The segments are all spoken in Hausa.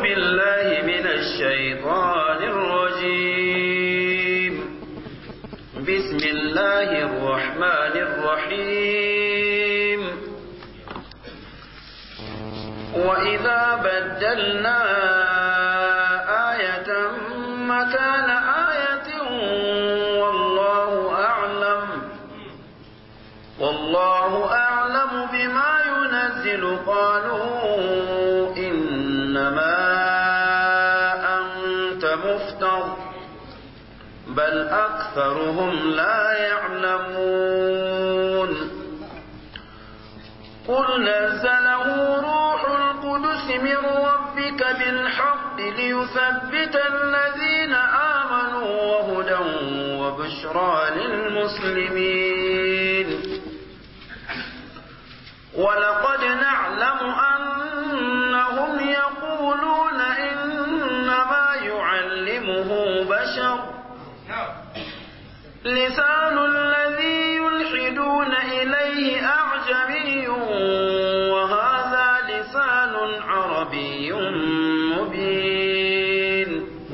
بالله من الشيطان الرجيم بسم الله الرحمن الرحيم وإذا بدلنا آية مكان آية والله أعلم والله أعلم بما ينزل قالوا إنما أنت مفتر بل أكثرهم لا يعلمون قل نزله روح القدس من ربك بالحق ليثبت الذين آمنوا وهدى وبشرى للمسلمين ولقد نعلم أنهم يقولون إنما يعلمه بشر لسان الذي يلحدون إليه أعجمي وهذا لسان عربي مبين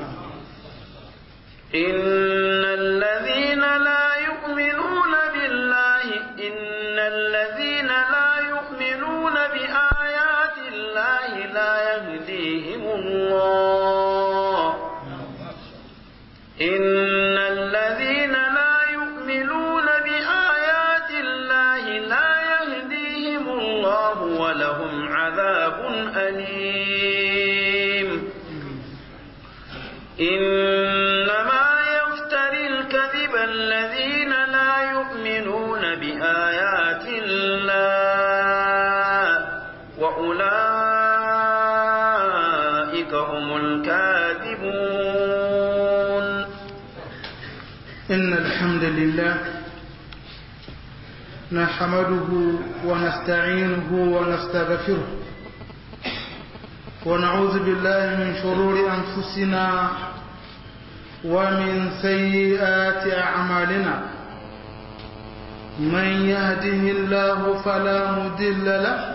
إن الذين لا يؤمنون بالله إن الذين لا يؤمنون بآيات الله لا يهديهم الله إن الذين لا يؤمنون بآيات الله لا يهديهم الله ولهم عذاب أليم إنما يفتري الكذب الذين لا يؤمنون بآيات الله وأولئك هم الكاذبون إن الحمد لله نحمده ونستعينه ونستغفره ونعوذ بالله من شرور أنفسنا ومن سيئات أعمالنا من يهده الله فلا مضل له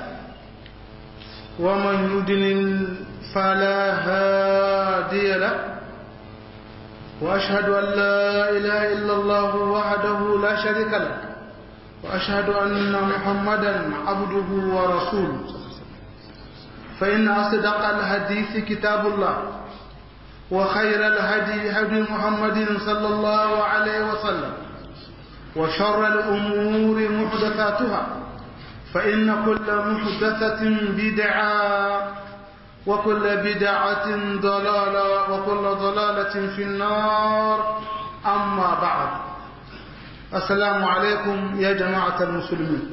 ومن يضلل فلا هادي له وأشهد أن لا إله إلا الله وحده لا شريك له وأشهد أن محمدا عبده ورسوله فإن أصدق الحديث كتاب الله وخير الهدي هدي محمد صلى الله عليه وسلم وشر الأمور محدثاتها فإن كل محدثة بدعة وكل بدعة ضلالة وكل ضلالة في النار أما بعد السلام عليكم يا جماعة المسلمين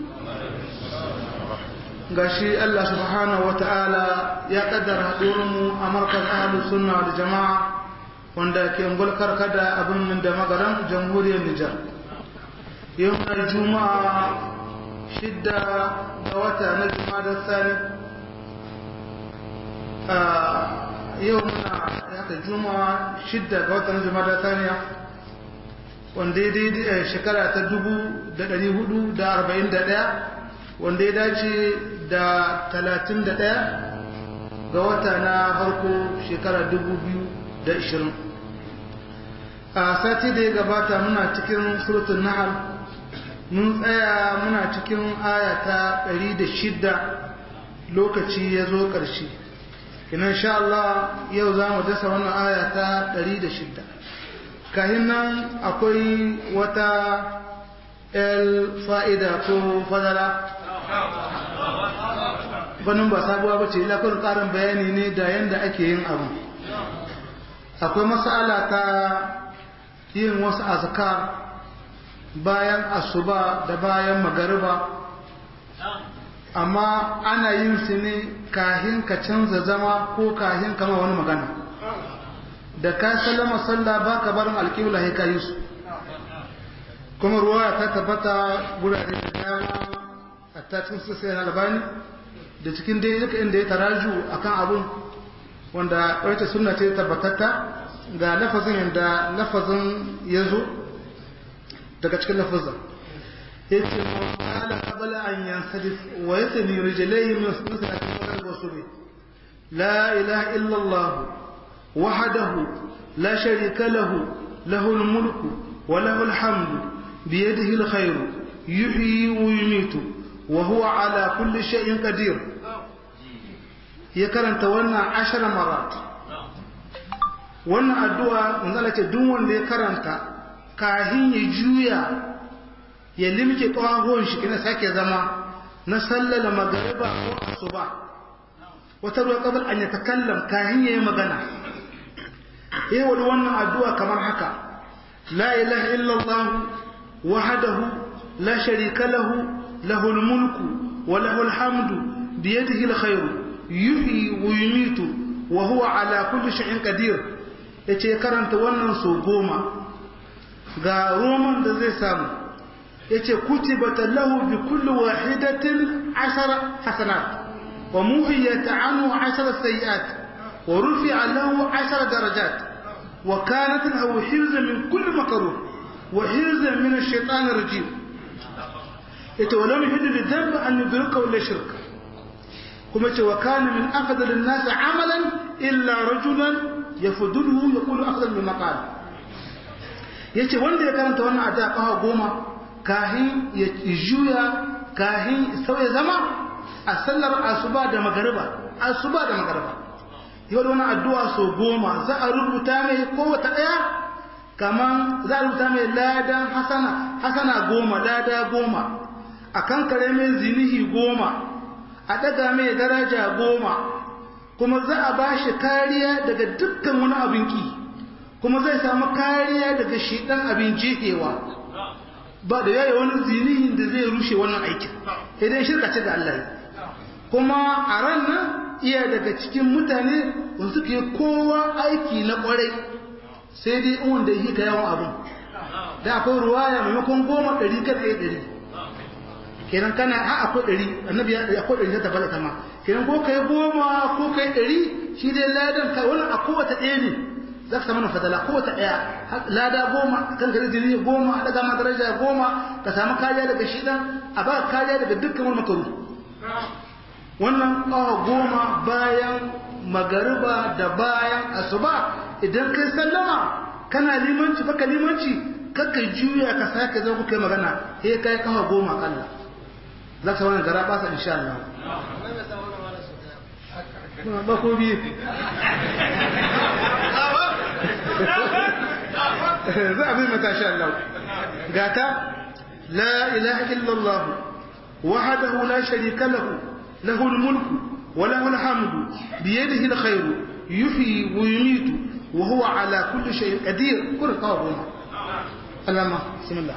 gashi Allah subhanahu wata'ala ya kaddara haɗurinmu a markar ahalus sunna da jama'a wanda ke ngulkar kada abin nan da magaran jamhuriyar Nijar yau na juma'a shidda ga wata na juma'a da sani yau muna haka juma'a shidda ga watan juma'a da saniya wanda ya daidai shekara ta dubu da ɗari hudu da arba'in da ɗaya wanda ya dace da talatin da ɗaya ga wata na farko shekara dubu biyu da ishirin a sati da ya gabata muna cikin surutun nahal mun tsaya muna cikin aya ta ɗari da shidda lokaci ya zo ƙarshe ina sha Allah yau za mu dasa wannan aya ta 106 kahin nan akwai wata el fa'ida ko fadala ganin ba sabuwa ba ce ilakon ƙarin bayani ne da yadda ake yin abu akwai masala ta yin wasu azkar bayan asuba da bayan magariba amma ana yin su ne kahin ka canza zama ko kahin kama wani magana da ka sallama sallah ba ka barin alƙibla ya kayi su kuma ruwa ta tabbata gurare da dama a tacin su sai albani da cikin dai duka inda ya taraju akan abun wanda wata sunna ce tabbatatta ga lafazin yadda lafazin ya zo daga cikin lafazin yace mu qala qabla an yansadif wa yatni rijlayhi min sunnati al-qadr wa subi لا إله إلا الله وحده لا شريك له له الملك وله الحمد بيده الخير يحيي ويميت وهو على كل شيء قدير يكرن تولنا عشر مرات wannan addu'a manzala ce duk wanda ya karanta kahin ya juya ya limke ƙwahon shi kina sake zama na sallala magariba ko asuba wata ruwa kabar an ya takallam kahin ya yi magana ya wani wannan addu'a kamar haka la ilaha illallah wahadahu la sharika lahu lahul mulku wa lahul hamdu biyadihi alkhairu yuhyi wa yumitu wa huwa ala kulli shay'in qadir ya ce karanta wannan so goma ga roman da zai samu ya ce kutibata lahu bi kulli wahidatin ashara hasanat wa muhiyata anhu ashara sayiat wa rufi'a lahu ashara darajat wa kanat lahu hirza min kulli makruh wa hirza min ash-shaytan ar-rajim yace wa lam yahillu lidhanbi an yudrika wala shirka kuma ce wa kana min afdal an-nas amalan illa rajulan yafudulhu yaqulu afdal min maqal yace wanda ya karanta wannan addu'a kafa goma kahin ya juya kahin sauya zama a sallar asuba da magariba asuba da magariba yau da wannan addu'a so goma za a rubuta mai kowace daya kaman za a rubuta mai ladan hasana hasana goma lada goma a kankare mai zinihi goma a daga mai daraja goma kuma za a ba shi kariya daga dukkan wani abin ki kuma zai samu kariya daga shidan abin jehewa ba da yaya wani zinihin da zai rushe wannan aikin idan shirka ce da Allah kuma a ran nan iya daga cikin mutane wanda suke kowa aiki na kwarai sai dai in wanda yi ka yawan abin da akwai ruwaya maimakon goma ɗari kan ɗaya ɗari kenan kana a akwai ɗari annabi ya akwai ɗari ta tabbata kama kenan ko kai goma ko kai ɗari shi dai ladan kai wannan a kowace ɗaya ne za ka samu fadala kowace ɗaya lada goma kan ka jini goma a daga ma daraja goma ka samu kariya daga shi dan a ba kariya daga dukkan wani makaru wannan ƙawa goma bayan magariba da bayan asuba idan kai sallama kana limanci baka limanci kakka juya ka sake zo ku kai magana sai kai ƙawa goma kalla za ka wani gara ba sa insha Allah ba ko biyu za a bi mata sha Allah gata la ilaha illallah wahdahu la sharika lahu lahu mulku wa lahu alhamdu bi yadihi alkhayru yuhyi wa yumiitu wa huwa ala kulli shay'in qadir kun qawluna alama bismillah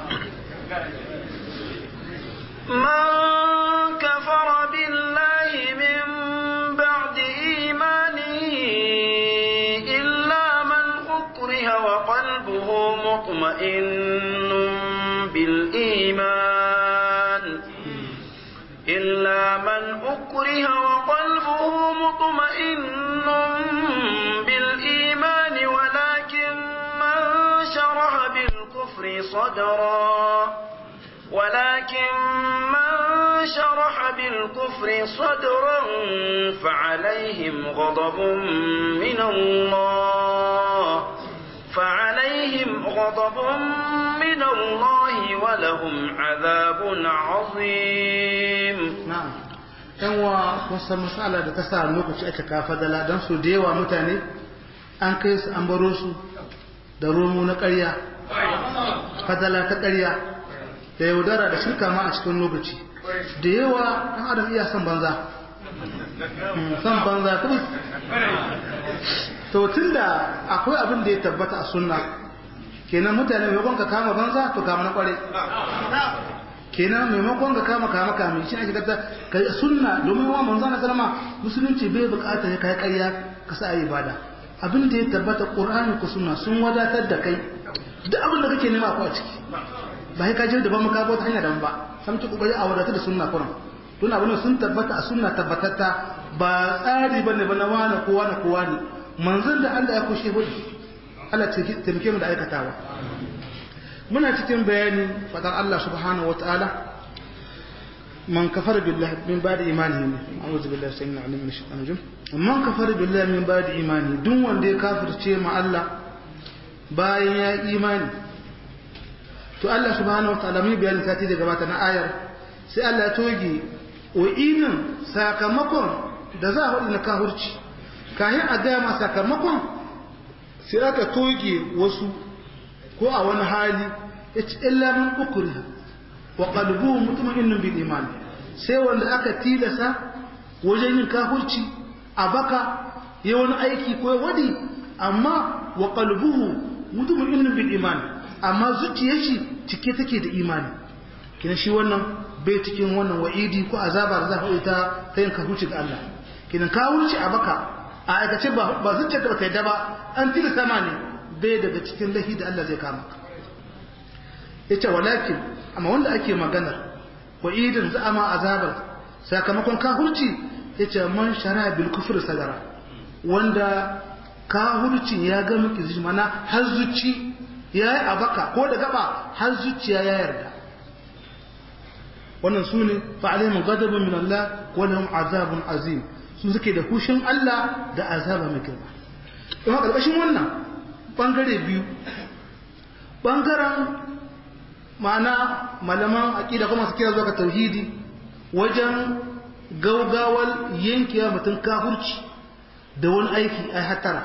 من كفر بالله من بعد إيمانه إلا من أكره وقلبه مطمئن بالإيمان إلا من أكره وقلبه مطمئن بالإيمان ولكن من شرح بالكفر صدرا ولكن من شرح بالكفر صدرا فعليهم غضب من الله فعليهم غضب من الله ولهم عذاب عظيم na'am yan wa kusan matsala da ta sa lokaci aka kafa dala don su da yawa mutane an kai su an baro su da romo na ƙarya fadala ta ƙarya da yaudara da shirka ma a cikin lokaci da yawa ɗan adam iya son banza son banza kuma to tun da akwai abin da ya tabbata a sunna kenan mutane maimakon ka kama banza to kama na ƙware kenan maimakon ka kama kama kame shi ake gata ka sunna domin wa manzo na sallama musulunci bai bukatar ya kai ƙarya ka sa ayi ibada abin da ya tabbata qur'ani ku sunna sun wadatar da kai duk abin da kake nema ko a ciki ba sai ka je da ba maka ba hanya dan ba sam ci kokari a wadatar da sunna kuran tun abin sun tabbata a sunna tabbatatta ba tsari bane ba na wani kowa na kowa ne manzon da Allah ya kushe hudu Allah ta taimake mu da aikatawa muna cikin bayani fadar Allah subhanahu wataala man kafara billahi min ba'di imanihi a'udhu billahi samina alim min shaitanir rajim man kafara billahi min ba'di imani duk wanda ya kafirce ma Allah bayan ya imani to Allah subhanahu wataala mai bayanin sati da gabata na ayar sai Allah ya toge wa'inin sakamakon da za a hudu na kahurci kayan a gaya ma sakamakon sai aka toge wasu ko a wani hali ya ci illa min ukuri wa qalbuhu mutma'innun bil iman sai wanda aka tilasa wajen yin kahurci a baka ya wani aiki ko wadi amma wa qalbuhu mutma'innun bil iman amma zuciyar shi cike take da imani kina shi wannan bai cikin wannan wa'idi ko azaba da za ta ita ta yin kahurci ga Allah kina kahurci a baka a aikace ba ba zuciyar ka kai da ba an tilasta ma ne bai daga cikin lahi da Allah zai kama ka yace walakin amma wanda ake maganar wa'idin za ma azabar sakamakon kahurci yace man shara bil kufr sadara wanda kahurci ya ga miki zuci mana har zuci yayi abaka ko da gaba har zuciya ya yarda wannan sune fa alaihim ghadabun min Allah wa lahum azabun azim su suke da hushin Allah da azaba mai girma kuma karkashin wannan bangare biyu bangaren ma'ana malaman aƙida kuma su kira zuwa ga tauhidi wajen gaugawar yankewa mutum kafurci da wani aiki a hatara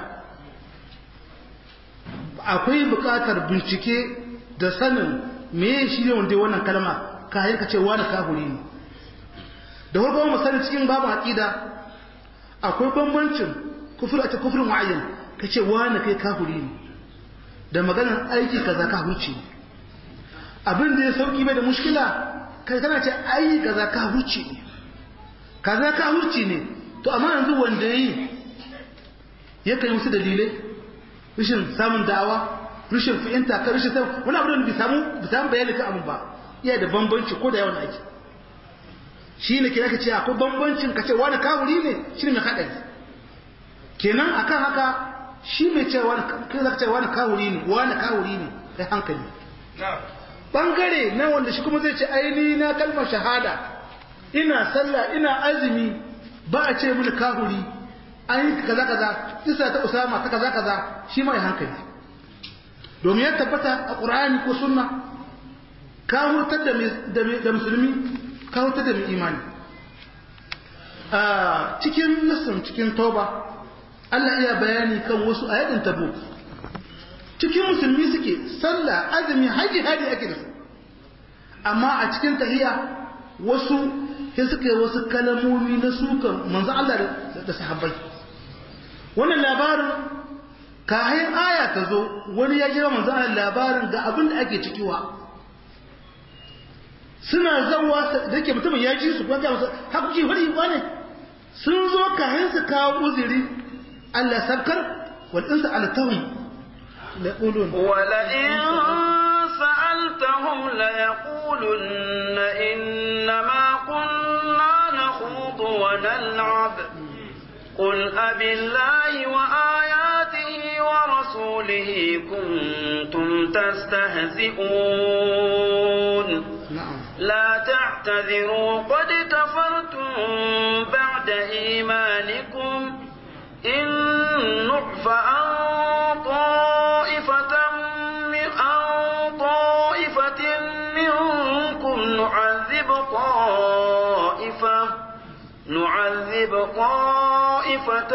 akwai buƙatar bincike da sanin me shi ne wanda wannan kalma kayan ka ce wani kafuri ne da farko mu sani cikin babu aƙida akwai bambancin kufur a ce kufurin wa'ayyan ka ce wani kai kafuri ne da maganar aiki kaza kafurci ne abin da ya sauki bai da mushkila kai kana ce ai kaza ka hurci ne kaza ka hurci ne to amma yanzu wanda yayi ya kai musu dalilai rashin samun da'awa rashin fahimta ka rashin samun wani abu da bai samu bai samu bayani kan abin ba iya da bambanci ko da yawan aiki shi ne kira ka ce akwai bambancin ka ce wani kawuri ne shi ne mai haɗari kenan akan haka shi mai ce wani kai za ka ce wani kawuri ne wani kawuri ne kai hankali bangare na wanda shi kuma zai ce aini na kalmar shahada ina sallah ina azumi ba a ce mini kahuri an yi kaza kaza isa ta usama ta kaza kaza shi mai hankali domin ya tabbata a qur'ani ko sunna ka hurtar da da musulmi ka hurtar da mai imani a cikin nasin cikin tauba Allah iya bayani kan wasu ayatin tabuk cikin musulmi suke sallah azumi haji haji ake da su amma a cikin tahiya wasu sai suka yi wasu kalamomi na sukan manzo Allah da sahabbai wannan labarin kayan aya ta zo wani ya jira manzo Allah labarin ga abin da ake cikiwa suna zawa da ke mutumin ya ji su kuma masa haku ce wani wane sun zo kayan su kawo uzuri Allah sabkar wal insa alatahum ليقولون ولئن سألتهم ليقولن إنما كنا نخوض ونلعب قل أب الله وآياته ورسوله كنتم تستهزئون نعم لا تعتذروا قد كفرتم بعد إيمانكم إن نعف عن طائفة من عن طائفة منكم نعذب طائفة نعذب طائفة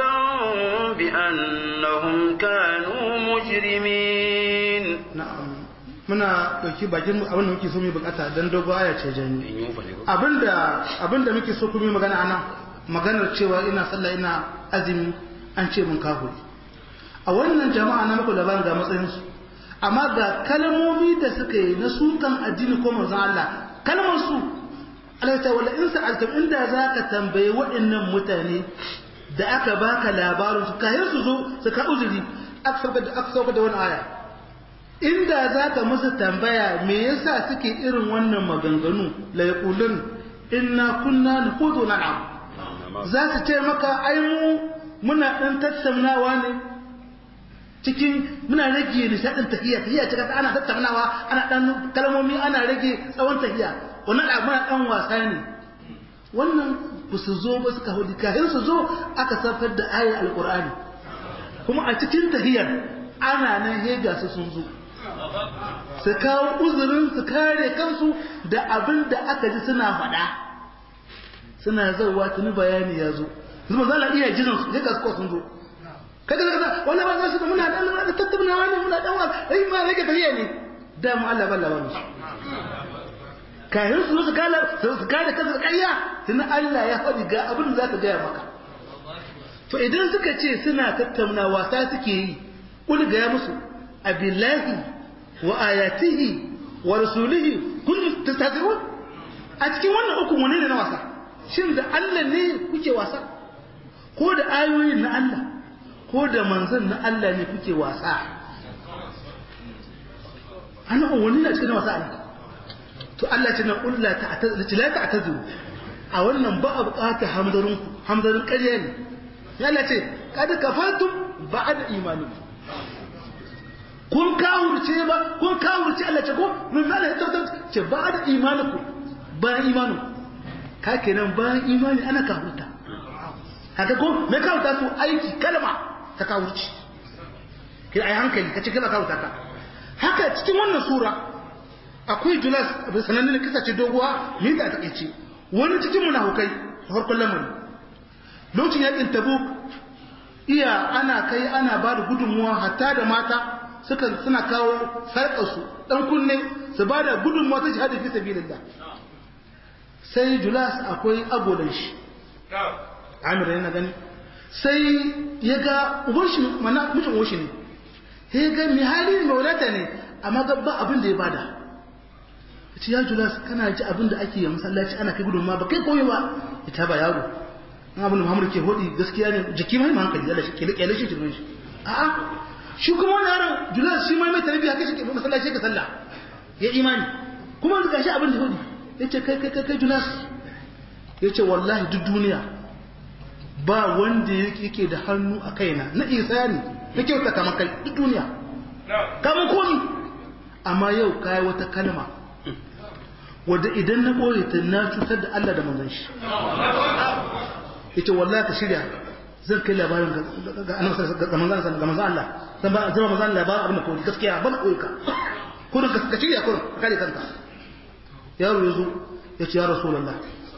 بأنهم كانوا مجرمين na'am muna dauki bakin abin da muke so mu bukata dan dogo aya ce jani abinda abinda muke so kuma magana anan maganar cewa ina sallah ina azumi an ce mun kafiri a wannan jama'a na muku labarin ga matsayin su amma ga kalmomi da suka yi na sukan addini ko manzon Allah kalmar su Allah ta wala in sa'altum inda zaka tambaye waɗannan mutane da aka baka labarin su kayan su zo su ka uzuri aka sauka da aka sauka da wani aya inda zaka musu tambaya me yasa suke irin wannan maganganu la yaqulun inna kunna nakhudu na'am za su ce maka ai mu muna dan tattaunawa ne cikin muna rage nishadin tahiya tahiya ce kasa ana tattaunawa ana dan kalmomi ana rage tsawon tahiya wannan abu muna dan wasa ne wannan ba su zo ba suka hudu kahin su zo aka safar da ayar alkur'ani kuma a cikin tahiyar ana nan hega su sun zo su kawo uzurin su kare kansu da abin da aka ji suna faɗa suna zauwa tuni bayani ya zo zuba za a iya jiran su hega su sun zo kaga kaga wala ba za su muna da muna da tattauna wani muna dan wani ai ma rage tahiya ne da mu Allah balla wani kayan su su kala su kare kansu ƙarya tun Allah ya faɗi ga abin da za ka gaya maka to idan suka ce suna tattauna wasa suke yi kul ga musu abillahi wa ayatihi wa rasulihi kun tastazirun a cikin wannan uku wane ne na wasa shin da Allah ne kuke wasa ko da ayoyin na Allah ko da manzon na Allah ne kuke wasa ana wani na cikin wasa ne to Allah ce na kulla ta la ta'tazuru a wannan ba a bukata hamdarin ku hamdarin ƙarya ne ya Allah ce kada kafatum ba'da imanikum kun kawurce ba kun kawurce Allah ce ko mun zala ta ce ba'da imanikum bayan imanin ka kenan bayan imani ana kawurta haka ko me kawurta su aiki kalma ta kawurci kai ai hankali ka ce kana kawurta ka haka cikin wannan sura akwai julas abin sanannen kisa ce doguwa ni da take ce wani cikin munafukai farkon lamarin lokacin yakin tabuk iya ana kai ana ba da gudunmuwa hatta da mata suka suna kawo sarƙarsu ɗan kunne su ba da gudunmuwa ta jihadi fi sabilillah sai julas akwai agolan shi amir yana gani sai ya ga uban shi mana mutum uban shi ne sai ya ga mai hali mai wadata ne amma ga ba abin da ya bada ya ce ya julas kana ji abin da ake yi masallaci ana kai gudunmuwa ba kai koyi ba ita ba yaro in abin da muhammadu ke hodi gaskiya ne jiki mai hankali da shi ke kyale shi jirgin shi a'a shi kuma wani yaron julas shi mai mai tarbiyya kai shi masallaci ka sallah ya imani kuma yanzu gashi abin da hodi ya ce kai kai kai julas ya ce wallahi duk duniya ba wanda yake da hannu a kaina na isa ne na kyauta kamar kai duk duniya kamar komi amma yau kayi wata kalma wadda idan na ɓoye ta na cutar da Allah da manzon shi yace wallahi ka shirya zan kai labarin ga annabi ga manzon ga manzon Allah zan ba zan manzon labarin abin da ko gaskiya ban koyi ka ko ka shirya ko ka kare kanka yaro yazo yace ya rasulullah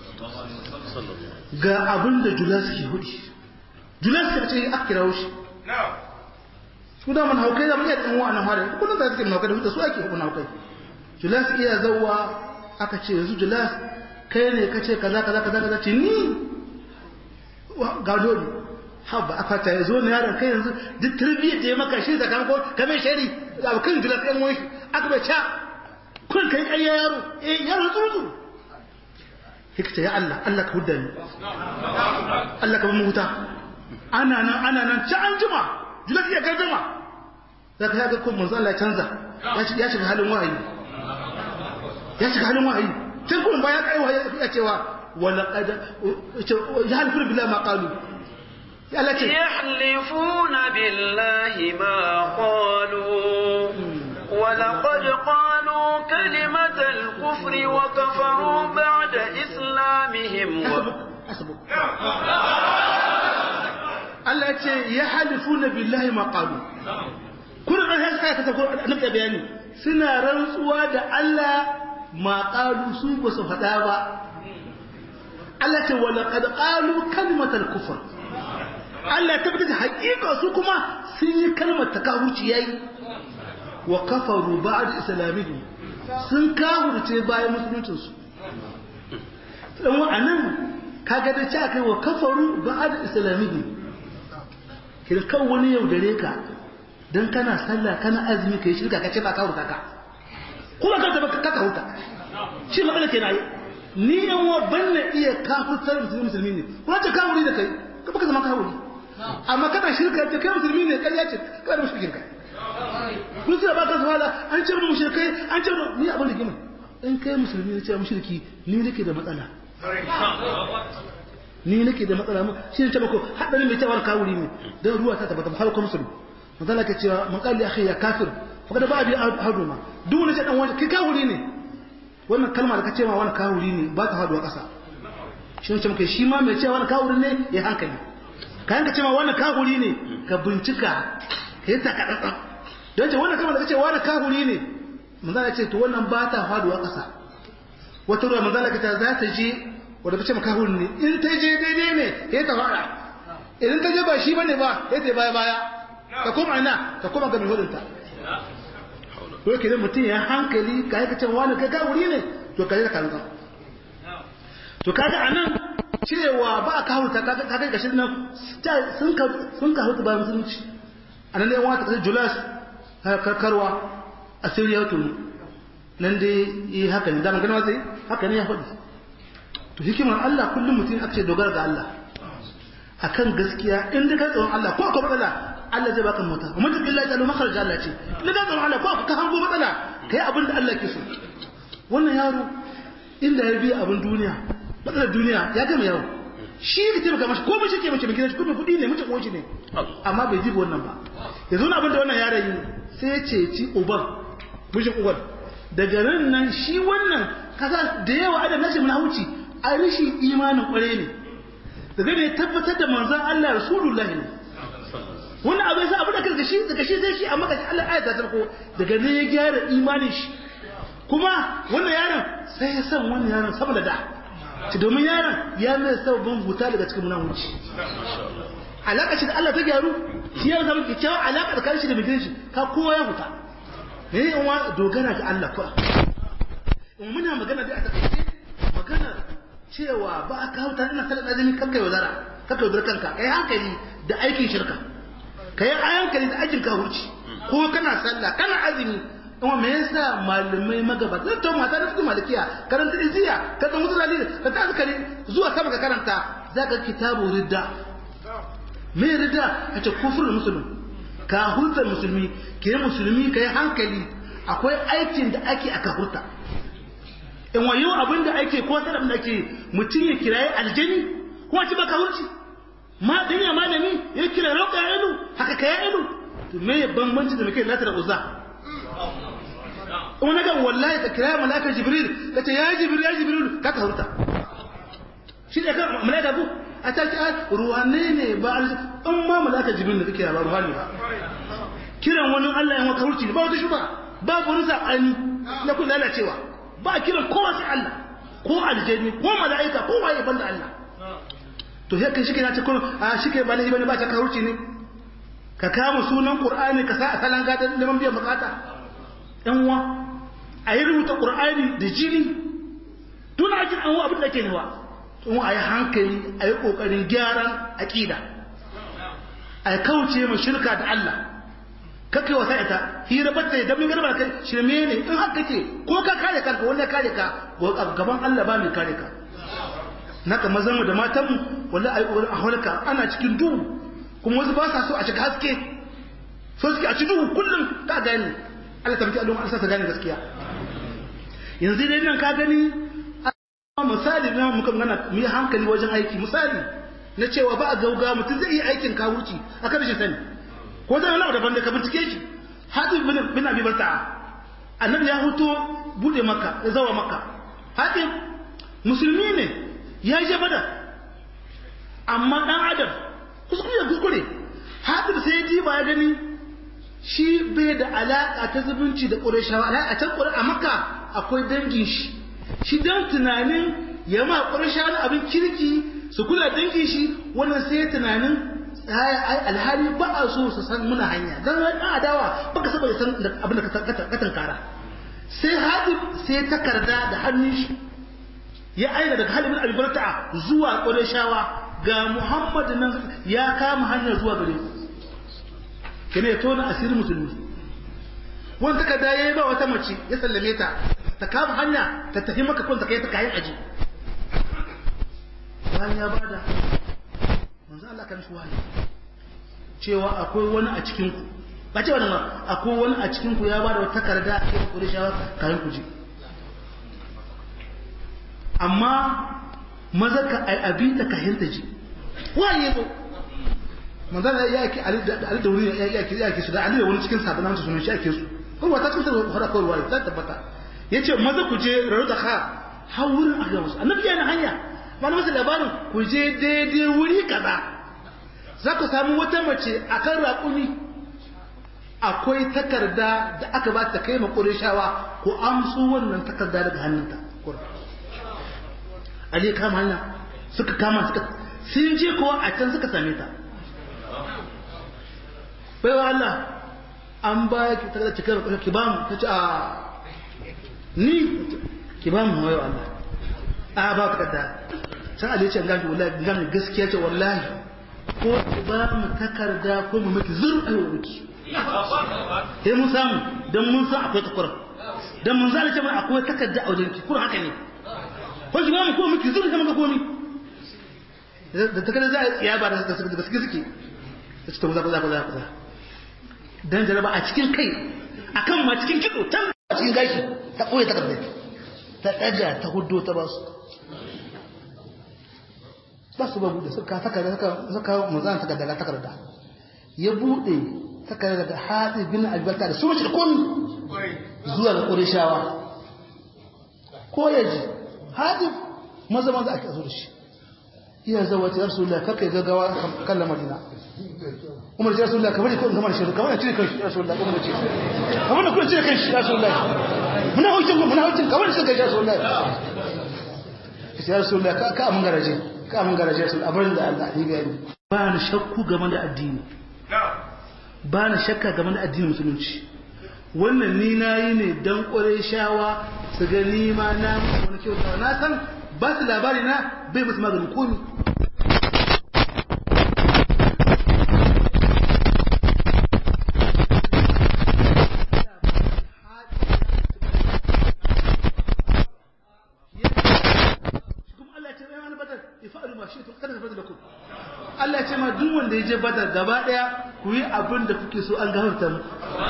ga abin da julas ke hudi julas ka ce a kira shi su da man haukai da mun yi dan wa'annan fara kullum da suke haukai da huta su ake hukun haukai julas iya zawwa aka ce yanzu julas kai ne ka ce kaza kaza kaza kaza ce ni ga dole haba aka ta yazo ne yaron kai yanzu duk tarbiyyar da ya maka shi da kan ko kamar shari da kan julas ɗan wani aka bai ca kun kai ƙarya yaro eh yaro tsuru hikta ya Allah Allah ka hudda ni Allah ka bamu huta ana nan ana nan ci an jima julas iya gardama zaka ya ga ko manzo Allah ya canza ya shiga halin wahayi ya shiga halin wahayi sai kuma bayan kai wahayi ya cewa wala qad yahlifuna billahi ma qalu ya Allah ce yahlifuna billahi ma qalu ولقد قالوا كلمة الكفر وكفروا بعد إسلامهم و... Allah ya ce ya halifu na billahi maƙalu. Kuna ɗan hasa ya kasa nufta bayani suna rantsuwa da Allah maƙalu su ba su faɗa ba. Allah ce wala qad qalu kalmatal kufr. Allah ya tabbata haƙiƙa su kuma sun yi kalmar takahurci yayi wa kafaru ba'da islamihim sun kafurce bayan musuluncinsu. Dan wa'anan kaga da cewa kai wa kafaru ba'da islamihim kin kan wani yaudare ka dan kana sallah kana azumi kai shirka ka ce ba ka hurka ka kuma ka tabbata ka ka hurka shi magana ke nayi ni yan wa banna iya kafirtar musulmi musulmi ne kuma ta kafiri da kai ka baka zama kafiri amma kana shirka da kai musulmi ne kai ya ce ka da mushrikin ka kun sai ba ka zuwa an ce mu mushrikai an ce ni abin da gima in kai musulmi ne ce mushriki ni nake da matsala ni nake da matsala mu shi ne tabako hadarin mai tawar kawuri ne dan ruwa ta tabbata har ko musulmi manzala ke cewa man qali akhi ya kafir fa kada ba bi haduma duk wani dan wani kai kawuri ne wannan kalma da kace ma wani kawuri ne ba ta haduwa kasa shi ne muka shi ma mai cewa wani kawuri ne ya hankali kayan ka cewa wani kawuri ne ka bincika ka yi takaɗaɗɗan don ce wannan kama da ce wani kawuri ne manzala ce to wannan ba ta faduwa ƙasa wata ruwa manzala ka ta za ta je wadda ka ce makahuri ne in ta je daidai ne ya ta fara idan ta je ba shi bane ba ya ta baya baya ka koma ina ka koma ga mai hudunta to ke mutum ya hankali ka yi ka ce wani kai kawuri ne to ka je ka kanka to kaga anan cewa ba a kawo ta kaga kaga gashi nan sun ka sun ka hutu ba musulunci anan ne wata kasar Julas karkarwa a Syria to nan dai yi haka ne da magana sai haka ne ya faɗi to hikimar Allah kullum mutum aka ce dogara ga Allah akan gaskiya in da ka tsoron Allah ko ko matsala Allah zai baka mota amma duk Allah ya jalo makharaj Allah ce in da ka tsoron Allah ko ka hango matsala kai abin da Allah ke so wannan yaro inda ya biya abin duniya matsalar duniya ya gama yawo shi ne taimaka mashi ko mace ke mace mai gidan kuma kuɗi ne mace ko ne amma bai jiba wannan ba yanzu na abin da wannan yaron yi sai ya ceci uban mijin uban daga nan nan shi wannan kasa da yawa adam nashi mun hauci a rishin imanin kware ne daga ne tabbatar da manzon Allah rasulullahi ne wannan abin sai abu da daga shi daga shi sai shi amma kashi Allah ayata ta ko daga ne ya gyara imanin shi kuma wannan yaron sai ya san wannan yaron sama da da ci domin yaron ya mai sababin huta daga cikin munawuci alaƙa shi da Allah ta gyaru shi ya zama kyakkyawar alaƙa da karshe da mai shi ka kowa ya huta ne in wa dogara ga Allah kura in muna magana da a takaice magana cewa ba a kawo ta ina sanar azumi kakka yaudara kakka yaudara kanka kai hankali da aikin shirka kai hankali da aikin kawurci ko kana sallah kana azumi kuma me yasa malamai magabata zan tawo mata da cikin malikiya karanta iziya ka san wasu dalili ka ta zakari zuwa sama ka karanta zaka kitabu ridda me ridda kace kufrul muslim ka hurta musulmi ke musulmi kai hankali akwai aikin da ake aka hurta in wayo abin da ake ko sanar da ake mutum ya kiraye aljani kuma ci baka hurci ma dan ya malami ya kira roƙa ya ilu haka ka ya ilu to me bambanci da muke latar uzza in wani gan wallahi ka kira malakar jibril ka ce ya jibril ya jibril ka ka hurta shi ne kan malaka ku a ta ki ruwanne ne ba in ma malakar jibril da kake ba ruhani ba kiran wani Allah ya maka hurci ba wata shuba ba wani sabani na kun lalacewa ba kiran kowa sai Allah ko aljanni ko mala'ika ko waye banda Allah to sai kai shike na ce ko a shike ba ne ba ta ka hurci ne ka kama sunan qur'ani ka sa a salan gadan neman biyan bukata yan uwa a yi rubuta ƙur'ani da jini tun a jin an abin da ke nawa tun a yi hankali a yi ƙoƙarin gyaran aƙida a kauce mai shirka da Allah kakai wasa ita hira batta ya damin garba kai shirme ne in haka ke ko ka kare kanka wanda kare ka gaban Allah ba mai kare ka naka mazan mu da matan mu wallahi ayi ƙoƙarin a halka ana cikin duhu kuma wasu ba sa so a shiga haske so suke a cikin duhu kullum ka gani Allah ta miki Allah sa ta gane gaskiya yanzu dai nan ka gani misali na muka gana mu yi hankali wajen aiki misali na cewa ba a gauga mutum zai yi aikin kawurci a kan shi sani ko zai wani daban da ka bincike shi hatib bin bin abi barta'a annabi ya huto bude maka ya zawa maka hatib musulmi ne ya je bada amma dan adam kuskure kuskure hatib sai ya diba ya gani shi bai da alaƙa ta zubunci da ƙurashawa a can ƙura a maka akwai dangin shi shi don tunanin ya ma ƙurashawa abin kirki su kula dangin shi wannan sai tunanin alhali ba a so su san muna hanya don wani ɗan adawa baka saba ya san abin da ka tankara sai hadin sai takarda da hannun shi ya aina daga halin albarta zuwa ƙurashawa ga muhammadu nan ya kama hanyar zuwa gare ku kene ya tona asirin musulmi wani takarda ya yi ba wata mace ya sallame ta ta kama hanya ta tafi maka kwanta kai ta kayan aji bayan ya bada manzo Allah kan shi wahayi cewa akwai wani a cikin ku ba ce wannan akwai wani a cikin ku ya bada wata takarda a cikin Qurayshawa kayan ku ji amma maza ka ai abinda ka hinta ji waye yazo manzan ya yake ali da wuri ya yake ya yake su da ali da wani cikin sabanan su sunan shi ake su kuma ta cikin sa fara kawai wani zai tabbata yace maza ku je raru da kha har wurin aka musu annabi yana hanya mana masa labarin ku je daidai wuri kaza za ku samu wata mace a kan raƙumi akwai takarda da aka ba ta kai ma ƙurishawa ko amsu wannan takarda daga hannunta Ali kama hanya suka kama suka sun je kowa a can suka same ta bai wa Allah an ba ki takarda cikin raƙumi ki ba mu ta ce a ni ki ba mu wayo Allah a ba ka da sai Ali ce gashi wallahi gashi gaskiya ce wallahi ko ki ba mu takarda ko mu miki zur ayo miki sai mun samu dan mun san akwai takura dan mun san ce mana akwai takarda a wajen ki kuma haka ne ko ki ba mu ko miki zur sai muka komi da takarda za a tsiya ba da gaske suke ta ce to za ku za ku za ku za dan jaraba a cikin kai akan ma cikin kido tan a cikin gashi ta koyi takarda ta ɗaga ta hudu ta ba su ba su ba buɗe suka saka da suka muzan saka daga takarda ya buɗe saka daga haɗi bin albarka da su mace da komi zuwa ga ƙurishawa ko ya ji haɗi maza maza ake zo da shi iya zawa ta yarsu da kaka ya gaggawa kan lamarina umar ce rasulullah kamar ko kamar shi kamar cire kan shi rasulullah umar ce kamar da kuma cire kan shi rasulullah muna hujjin muna hujjin kamar shi kan shi rasulullah ya rasulullah ka ka mun garaje ka mun garaje rasul abin da Allah ni bayani ba ni shakku game da addini ba ni shakka game da addinin musulunci wannan ni nayi ne dan ƙware shawa su ga ni ma na wani kyauta na san ba su labari na bai musu maganin komi Allah ce ma duk wanda ya je badar gaba daya ku yi abin da kuke so an gafarta mu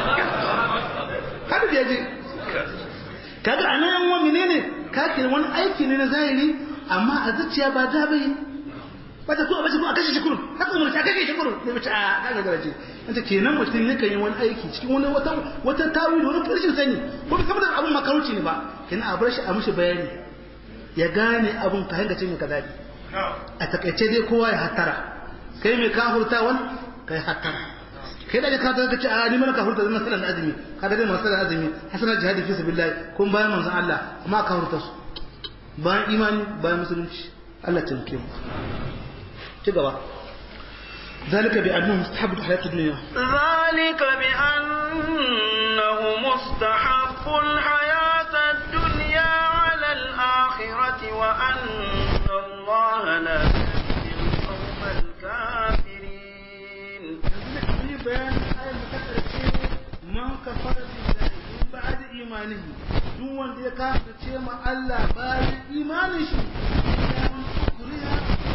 kada ya je kaga anan yan wani ne ka kira wani aiki ne na zahiri amma a zuciya ba da bai bata ko bace ko a kashe shi kurun haka mu ta kashe shi kurun ne mace a kaga garaje anta kenan mutum ne kan yi wani aiki cikin wani wata wata tawili wani furshin sani ko ba kamar abun makaruci ne ba kenan a bar shi a mushi bayani ya gane abun ka hanga cin ka dadi a takaice dai kowa ya hatara kai mai kafurtawan kai hattara kai da ka ta ce a ni mana kafurta zan masalan azumi ka da masalan azumi hasanar jihadi fi sabilillah kun bayan manzon Allah amma kafurta su bayan imani bayan musulunci Allah ta mu ci gaba ذلك بأنه مستحب الحياة الدنيا ذلك بأنه مستحب الحياة الدنيا على الآخرة وأن الله لا يهدي القوم الكافرين بيان آية متكرر من كفر بالله من بعد إيمانه duk wanda ya kafa ce ma Allah bayan imanin shi ya mun kuriya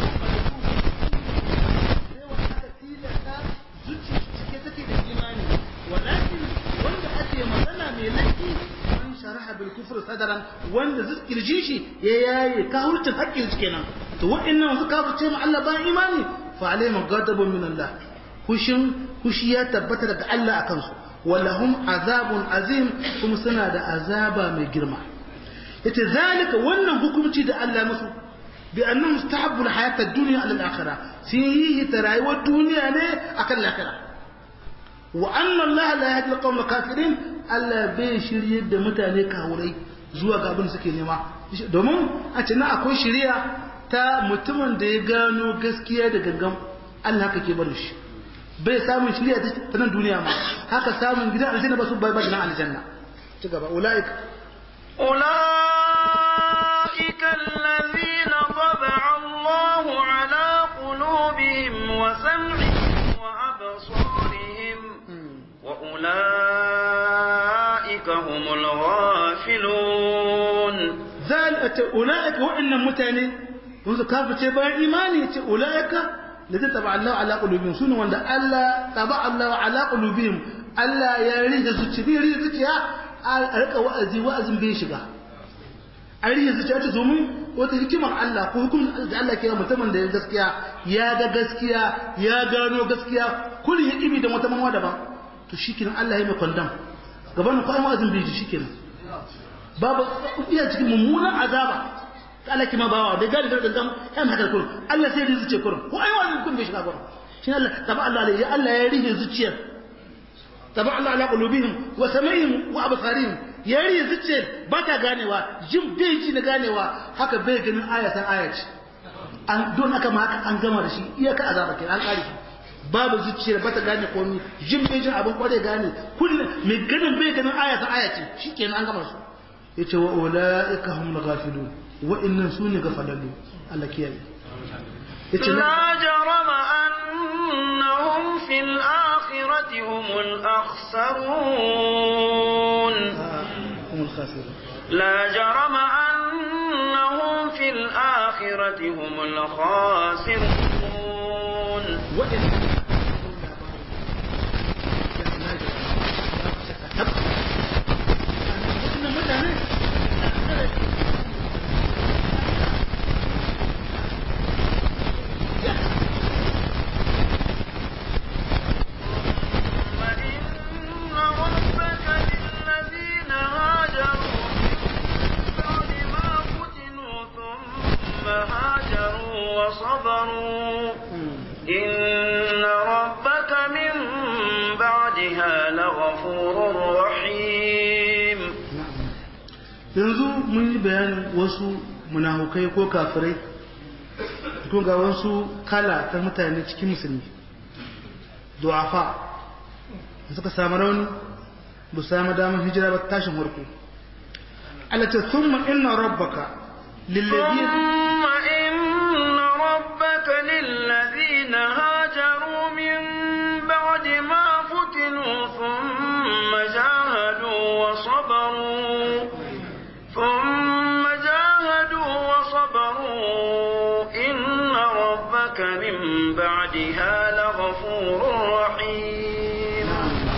sai wanda aka tilasta zuciya cike take da imani walakin wanda ake magana mai laifi man sharaha bil kufr sadaran wanda zikirji shi ya yaye kafircin hakkin su kenan to wa'annan su kafa ce ma Allah bayan imani fa alaihim ghadabun min Allah kushin kushi ya tabbata daga Allah akan su walahum azabun azim kuma suna da azaba mai girma yace zalika wannan hukunci da Allah musu bi annahu mustahabbu alhayat ad-dunya ala al-akhirah fihi tarayuwar duniya ne akan al-akhirah wa anna Allah la yahdi al-qawm al-kafirin Allah bai shirye da mutane kawurai zuwa ga abin suke nema domin a ce na akwai shiriya ta mutumin da ya gano gaskiya da gangan Allah kake barin shi bai samun shirya ta nan duniya ma haka samun gidan aljanna ba su bai gidan aljanna ci gaba ulaika أولئك الذين طبع الله على قلوبهم وسمعهم وأبصارهم وأولئك هم الغافلون ذلك أولئك وإن متاني منذ كافة بان إيماني أولئك الذين طبع الله على قلوبهم سنة وأن الله طبع الله على قلوبهم Allah ya rike zuciya rike zuciya a rika wa'azi wa'azin bai shiga a rike zuciya ta domin wata hikimar Allah ko hukumin da Allah ke mutumin da ya gaskiya ya ga gaskiya ya gano gaskiya kullum ya kibi da wata mamawa daban to shikenan Allah ya mai kwandam gaban ko wa'azin bai ji shikenan babu iya cikin mummunan azaba Allah ki ma bawa da gadi da gam kan haka kurum Allah sai ya zuciya kurum ko ai wani kun bai shiga kurum shi Allah taba Allah ya Allah ya rihe zuciyar taba Allah ala qulubihim wa sam'ihim wa absarihim ya rihe zuciyar ba ta ganewa jin bai ji na ganewa haka bai ganin ayatan ayat an don aka ma haka an gama da shi iyaka azaba kai an kare babu zuciyar ba ta gane komai jin bai jin abin kware gane kullum mai ganin bai ganin ayatan ayat shikenan an gama su yace wa ulaika hum ghafilun wa'annan su ne gafalallu Allah kiyaye yace la jarama annahum fil akhirati humul akhsarun humul khasirun لا جرم أنهم في الآخرة هم الخاسرون وإن وصبروا إن ربك من بعدها لغفور رحيم yanzu mun yi bayanin wasu munafukai ko kafirai ko ga wasu kala ta mutane cikin musulmi du'afa da suka samu rauni ba samu damar hijira ba tashin warko Allah ce thumma inna rabbaka lilladhi ربك للذين هاجروا من بعد ما فتنوا ثم جاهدوا وصبروا ثم جاهدوا وصبروا إن ربك من بعدها لغفور رحيم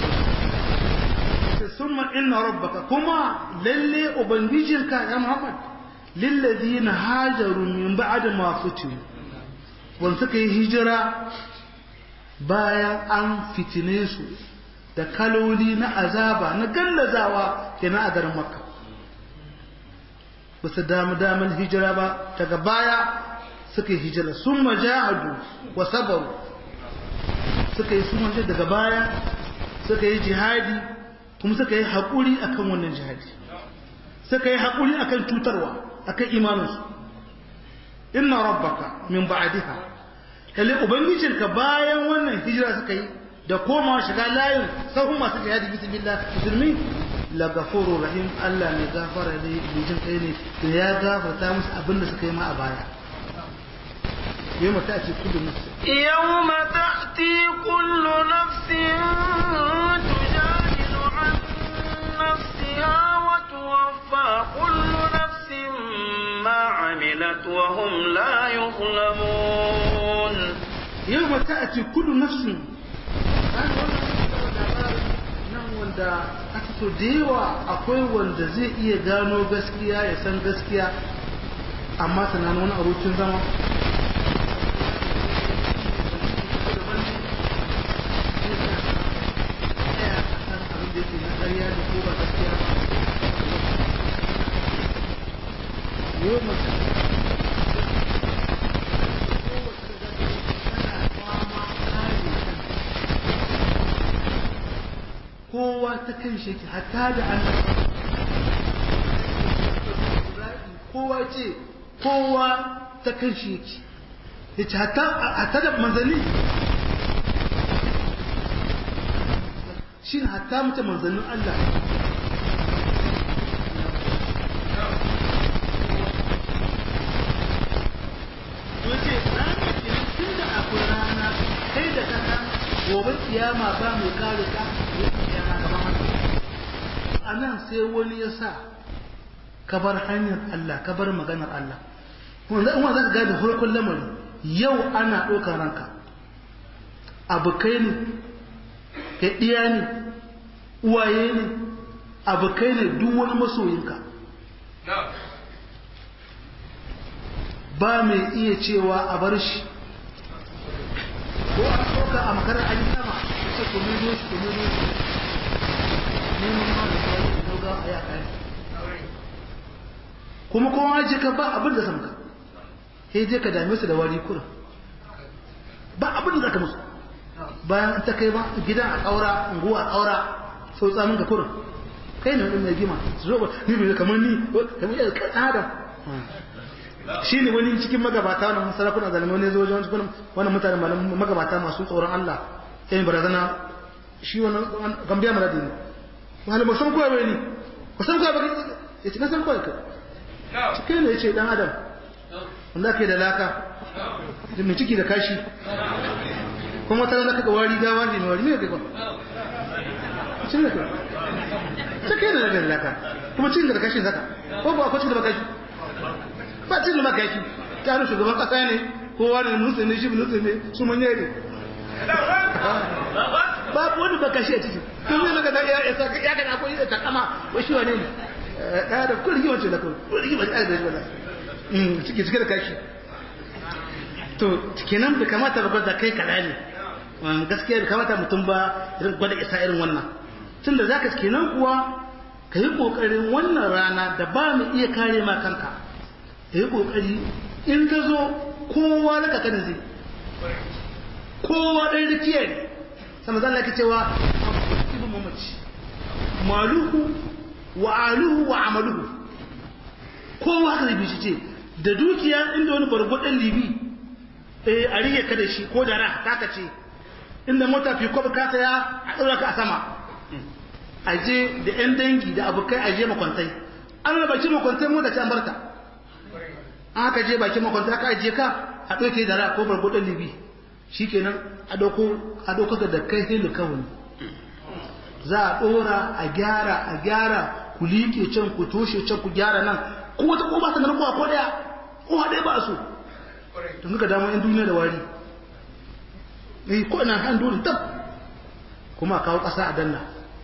ثم إن ربك كما للي أبنجيجك يا محمد للذين هاجروا من بعد ما فتنوا wanda suka yi hijira bayan an fitine su da kaloli na azaba na gallazawa kenan a garin makka ba su damu damar hijira ba daga baya suka yi hijira sun majahadu wa sabaru suka yi sun daga baya suka yi jihadi kuma suka yi haƙuri akan wannan jihadi suka yi haƙuri akan cutarwa akan imaninsu inna rabbaka min ba'daha lalle ubangijinka bayan wannan hijira suka yi da koma shiga layin sahun masu jihadi bismillah musulmi la ghafurur rahim Allah ne gafara ne mai jin kai ne da ya gafarta musu abin da suka yi ma a baya yawma ta'ti kullu nafs yawma ta'ti kullu nafsin tujadilu an nafsiha wa tuwaffa kullu nafsin ما عملت وهم لا يظلمون يوم تأتي كل نفس nan wanda aka so da yawa akwai wanda zai iya gano gaskiya ya san gaskiya amma tunanin wani abokin zama يوم kowa ta kan shi hatta da Allah kowa ce kowa ta kan shi yake yace hatta hatta da manzanni shi hatta mutum manzannin Allah yace ranar kenan tun da akwai rana kai da kasa gobe kiyama ba mai kare ka kiyama gaban Allah a nan sai wani ya sa ka bar hanyar Allah ka bar maganar Allah kuma za ka gane farkon lamari yau ana ɗaukar ranka abokai ne ka ɗiya ne uwaye ne abokai ne duk wani masoyinka ba mai iya cewa a bar shi ko a ɗauka a makarar an yi sama a ce ku nuno shi ku nuno shi neman ma da kawai da gauga a ya kare kuma kowa je ka ba abin da samka sai je ka dame su da wari kurin ba abin da zaka musu bayan ta kai ba gidan a ƙaura unguwa a ƙaura sau tsamin ka kurin kai ne wani mai gima su zo ba ni bai kamar ni kamar yadda kan adam shi ne wani cikin magabata wani sarakuna zalimai ne zo wajen wani wani mutane magabata masu tsoron Allah yayin barazana shi wani gambiya mara dini wani ba san kowa bai ni ba san kowa ba ya ce na san kowa ka cikin ne ya ce dan adam wanda ke da laka da mai ciki da kashi kuma ta zaka ga wari gawa ne mai wari ne kai ba cin da kai cikin da da laka kuma cin da kashi zaka ko ba akwai cin da kashi ba cin da kashi ta rufe shugaban kasa ne kowa ne nutse ne shi nutse ne su manye ne babu wani ba kashi a ciki kun yi maka ya ya saka ya ga akwai da takama wai shi wane ne da da kun rigi wancan da kun kun rigi wancan da shi mm ciki cike da kashi to kenan bai kamata ba da kai kada ne gaskiya bai kamata mutum ba irin gwada isa irin wannan tunda zaka kenan kuwa ka yi kokarin wannan rana da ba mu iya kare ma kanka ka yi kokari in ka zo kowa raka kan zai kowa ɗan rikiya ne sama zan laki cewa ibn mamaci maluhu wa aluhu wa amaluhu kowa haka zai shi ce da dukiya inda wani bargwadon libi eh a rike ka da shi ko da ra taka ce inda mota fi kwabar ka saya a ɗaura ka a sama aje da yan dangi da abokai aje makwantai an raba ki makwantai mu da can barta an aka je bakin makwantai aka aje ka a ɗauke da ra ko bargwadon libi shikenan a dauko a dauko da kai sai da kawai za a dora a gyara a gyara ku liƙe can ku toshe can ku gyara nan ko wata ko ba ta nan ko ko daya ko haɗe ba su don ga damu yan duniya da wari eh ko ina han dole tab kuma a kawo ƙasa a danna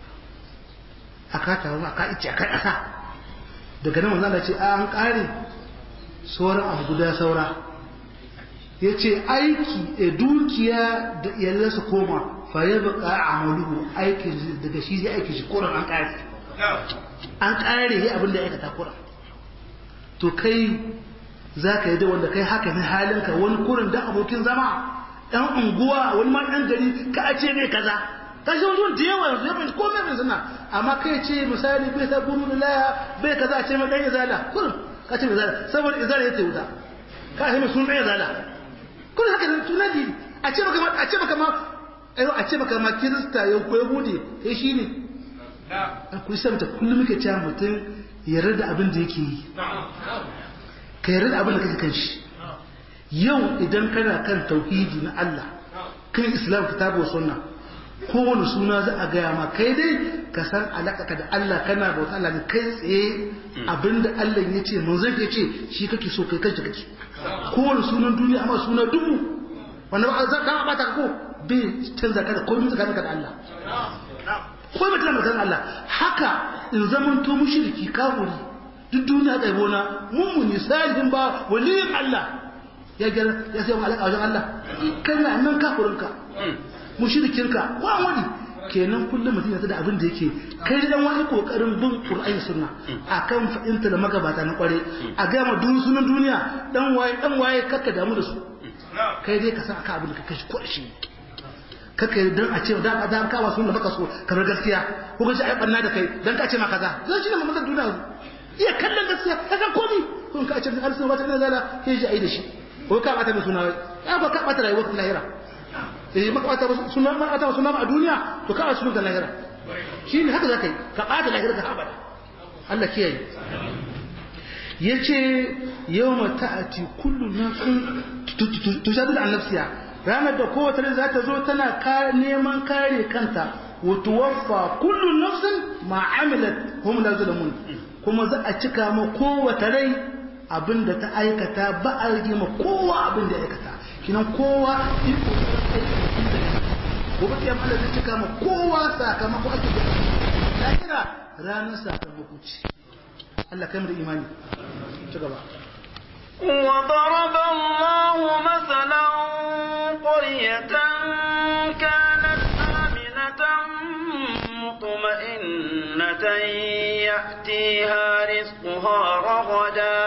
a ka tawo a ka ice a kai ƙasa daga nan manzo Allah ce a an ƙare sauran abu guda saura ya ce aiki da dukiya da iyalan su koma faye baka amaluhu aikin daga shi zai aiki shi kuran an kare an kare ya abin da ya aikata kuran to kai za ka yi da wanda kai haka ne halinka wani kurin da abokin zama ɗan unguwa wani ma ɗan gari ka a ce mai kaza ka shi wajen da yawa yanzu ya bai komai mai suna amma kai ce misali bai ta guru da laya bai kaza a ce mai ɗan izala kurin ka ce mai izala saboda izala ya ce wuta ka ce mai sun ɗan izala kun haka da tuna di a ce maka a ce maka ma ayo a ce maka ma kirista ya ko yahudi eh shine a ku san ta kullum muke cewa mutum ya rada abin da yake yi ka yarda da abin da kake kan shi yau idan kana kan tauhidi na Allah kan islam kitabu sunna kowane suna za a gaya ma kai dai ka san alaƙa da Allah kana bauta Allah ne kai tsaye abinda Allah ya ce manzon ya ce shi kake so kai kanka kake kowane sunan duniya amma suna dubu wanda ba za ka bata ko bai canza ka da komai tsakaninka da Allah ko ba tana kan Allah haka in zaman to mushriki kafiri duk duniya kai bona mummuni salihin ba waliyin Allah ya ga ya sai alaka wajen Allah kana nan kafirinka mushrikinka ko wani kenan kullum mutum ya da abin da yake kai dan wani kokarin bin Qur'ani sunna akan fa'inta da magabata na kware a ga ma dun sunan duniya dan waye dan waye kakka damu da su kai dai ka san aka abin da kake shi ko shi kaka dan a ce da ka da ka wasu da baka so kamar gaskiya ko kace ai banna da kai dan ka ce ma kaza zan shi ne mamman duniya iya kallon gaskiya ka san komai kun ka ce da arsu ba ta ne zala ke ji ai da shi ko ka bata mai suna ya ba ka bata rayuwar lahira eh maka bata suna ma bata suna a duniya to ka asu da lahira shine haka zakai ka bata lahira ka abada Allah kiyaye yace yawma ta'ati kullu nafsin tujadilu an nafsiha ranar da kowace rai za ta zo tana neman kare kanta wa tuwaffa kullu nafsin ma amilat hum la zulamun kuma za a cika ma kowace rai abinda ta aikata ba a rage ma kowa abin da ya aikata kinan kowa iko gobe kiyama Allah zai cika ma kowa sakamako ake da lahira ranar sakamako ce Allah kai mu da imani ci gaba وضرب الله مثلا قرية كانت آمنة مطمئنة يأتيها رزقها رغدا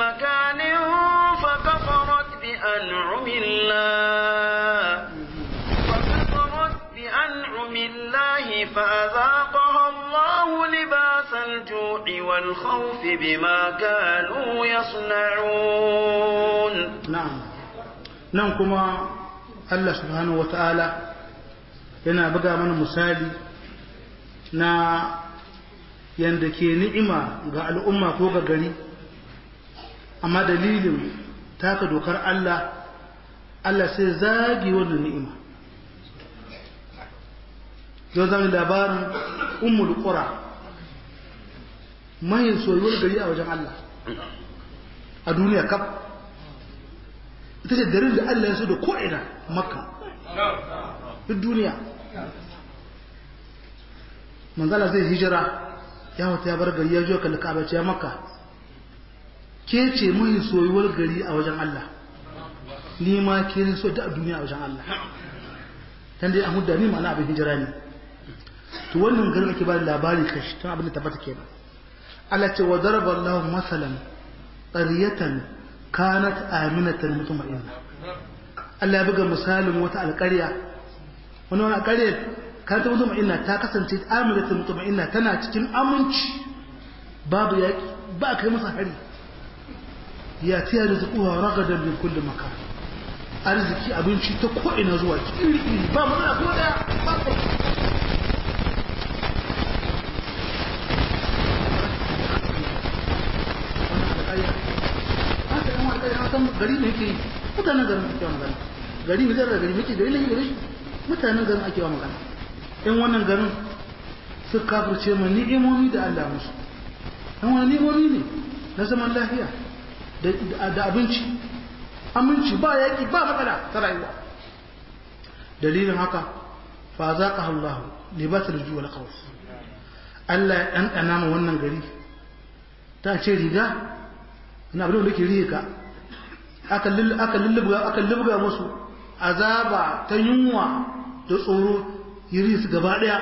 مكان فكفرت بأنعم الله فكفرت بأنعم الله فأذاقها الله لباس الجوع والخوف بما كانوا يصنعون na'am nan kuma Allah subhanahu wata'ala yana buga mana misali na yanda ke ni'ima ga al'umma ko ga gari amma dalilin taka dokar Allah Allah sai zagi wannan ni'ima yau zan labarin ummul qura mai soyuwar gari a wajen Allah a duniya kaf ita ce garin da Allah ya so da ko'ina makka duk duniya manzala zai hijira ya wata ya bar gari ya jo kalli ka'aba ce ya makka ke ce mai soyuwar gari a wajen Allah ni ma ke ne so da duniya a wajen Allah dan dai an hudda ni ma'ana abin hijira ne to wannan garin ake ba da labari kashi tun abin da tabbata kenan Allah ce wa daraba Allahu masalan qaryatan kanat aminatan mutma'inna Allah ya buga misalin wata alƙarya wani wani alƙarya kanat mutma'inna ta kasance aminatan mutma'inna tana cikin aminci babu yaki ba kai masa hari ya tiya da zuwa ragadan min kulli makan arziki abinci ta ko ina zuwa iri iri ba matsala ko daya ba kai san gari ne yake mutanen garin ake wa magana gari ne da gari yake gari ne gari shi mutanen garin ake wa magana in wannan garin su kafirce ma ni'imomi da Allah musu dan wani ni'imomi ne na zaman lafiya da abinci aminci ba yaki ba matsala ta rayuwa dalilin haka fa zaqa Allah libasul ju wal khawf Allah ya dandana ma wannan gari ta ce riga ina abin da ke riga aka lullubuga musu azaba ta yunwa da tsoro yiri su gaba daya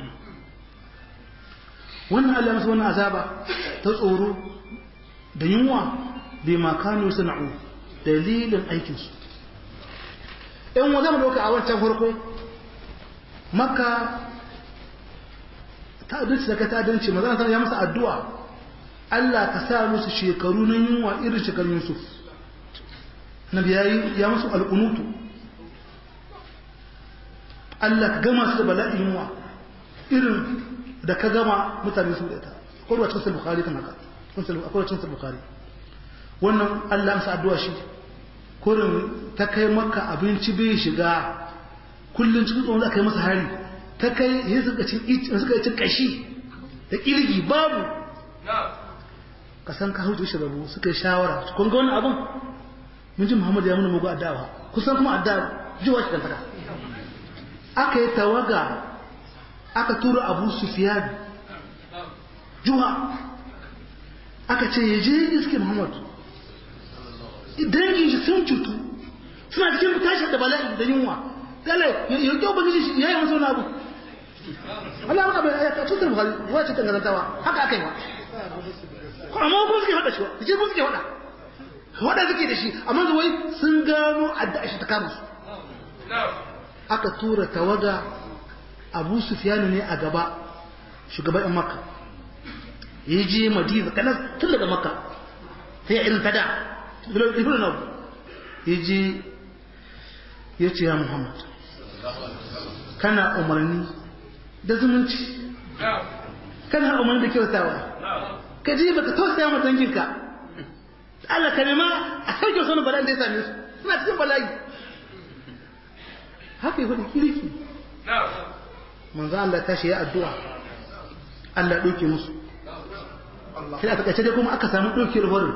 wannan Allah musu wannan azaba ta tsoro da yunwa bai makano sana'u dalilin aikinsu in wa zama doka a wancan farko maka ta adalci da ka ta adalci maza ya masa addu'a Allah ka sa musu shekaru na yunwa irin shekarun Yusuf nabi ya musu alƙunutu Allah ka gama su da bala'in yunwa irin da ka gama mutane su da ita akwai wacce cikin bukari kan haka akwai wacce cikin bukari wannan Allah amsa addu'a shi kurin ta kai maka abinci bai shiga kullum cikin tsohon za ka yi masa hari ta kai yin suka cin kashi da kirgi babu ka san ka hutu shi rabu suka yi shawara kun ga wani abin mun ji Muhammad ya muna mugu addawa kusan kuma addawa jiwa shi kantaka aka yi tawaga aka tura Abu Sufyan juwa aka ce ya je iske Muhammad dangin shi sun cutu suna cikin tashi da bala'i da yunwa dala ya kyau ba shi ya yi wasu wani abu Allah wani abu ya ta tutar Bukhari ruwa ce tangarantawa haka aka yi wa amma ko suke hada shi wa suke ko suke hada wanda suke da shi amma zuwai sun gano adda shi ta kama su aka tura tawaga abu sufiyanu ne a gaba shugaban yan makka ya je madina kanan tun daga makka ta yi irin tada ibn na ya je ya ce ya muhammad kana umarni da zumunci kana umarni da kyautawa ka je baka tausaya ma danginka Allah ka nema a sauke su bala'in da ya same su suna cikin bala'i haka yi hudu kirki manzo Allah tashi ya addu'a Allah ɗauke musu sai a takaice dai kuma aka samu ɗauke wurin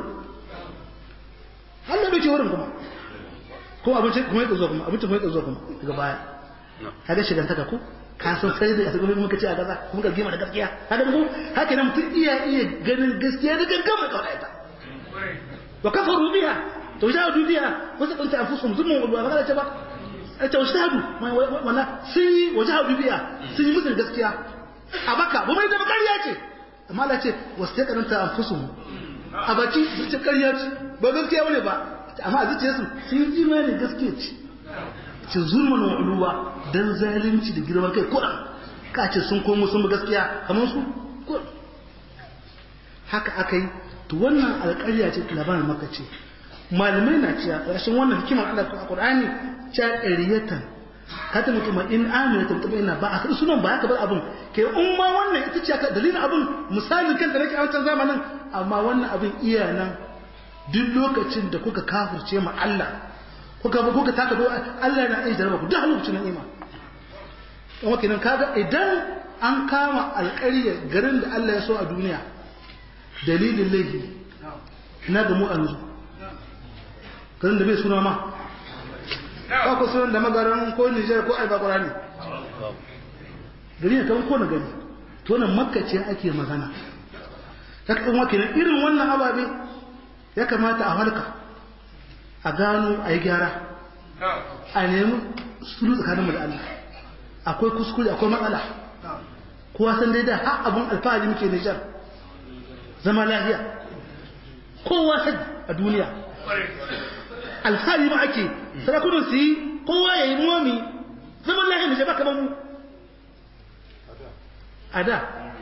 Allah ɗauke wurin kuma ko abinci kuma ya tsazo kuma abinci kuma ya tsazo kuma daga baya kaga shigan taka ko ka san sai da kuma muka ce a gaza kuma ka gima da gaskiya haka ko haka nan mutum iya iya ganin gaskiya da gaggama kawai ita وكفروا بها وجاهدوا بها وسقط انفسهم ظلما وعدوانا هذا تبع انت واجتهدوا ولا سي وجاهدوا بها سي مثل gaskiya a baka ba mai da bakariya ce amma Allah ce wastaqanta anfusuhum a baki su ce ƙarya ce ba gaskiya bane ba amma a zuciyarsu sun yi imani gaskiya ce ce zulman wa uluwa dan zalunci da girman kai kuɗa ka ce sun komo sun bi gaskiya kamar su kuɗa haka aka yi to wannan alƙarya ce labarin maka ce malamai na cewa ƙarshen wannan hikimar Allah a Qur'ani cewa ƙariyatan kata mutum in amina ta mutum ina ba a kada sunan ba haka bar abin ke in ma wannan ita ce aka dalilin abin misali kan da nake a wancan zamanin amma wannan abin iya nan duk lokacin da kuka kafirce ma Allah kuka kuka taka do Allah na iya jarraba ku duk lokacin ni'ima kuma kenan kaga idan an kama alƙarya garin da Allah ya so a duniya dalilin laifi na ga mu yanzu garin da bai suna ma ba ku sunan da magaran ko Nijar ko Aiba Qur'ani gari ne kan ko na gari to nan makka ce ake magana ta kan wakilin irin wannan ababe ya kamata a halka a gano a yi gyara a nemi sulu tsakaninmu da Allah akwai kuskure akwai matsala kowa san dai da har abun alfahari muke Nijar zama lafiya kowa san a duniya alfahari ma ake sarakunan su yi kowa ya yi momi zaman lafiya Nijar ba kamar mu a da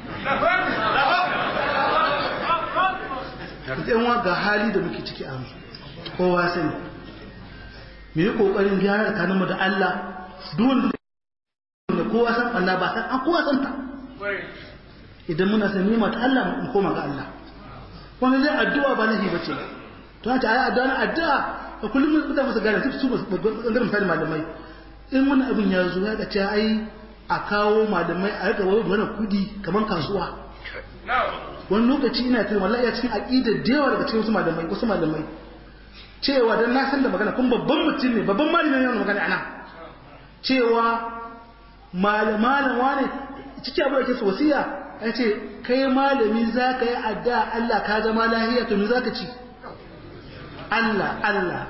yan ga hali da muke ciki a kowa sani mu yi kokarin gyara tsakaninmu da Allah duk da kowa san Allah ba san an kowa san ta idan muna san nima ta Allah mu koma ga Allah wani dai addu'a ba nahi bace to ta ayi addu'a na addu'a a kullum mun da musu gane su su bangaren misali malamai in wani abin ya zo ya ce ai a kawo malamai a rika wani kudi kamar kasuwa wani lokaci ina tana wallahi ya cikin aqidar da yawa daga cikin wasu malamai wasu malamai cewa dan na san da magana kun babban mutum ne babban malami ne magana ana cewa malaman wane cikin abu da ke wasiya ya ce kai malami za ka yi adda Allah ka zama lahiya to me za ka ci Allah Allah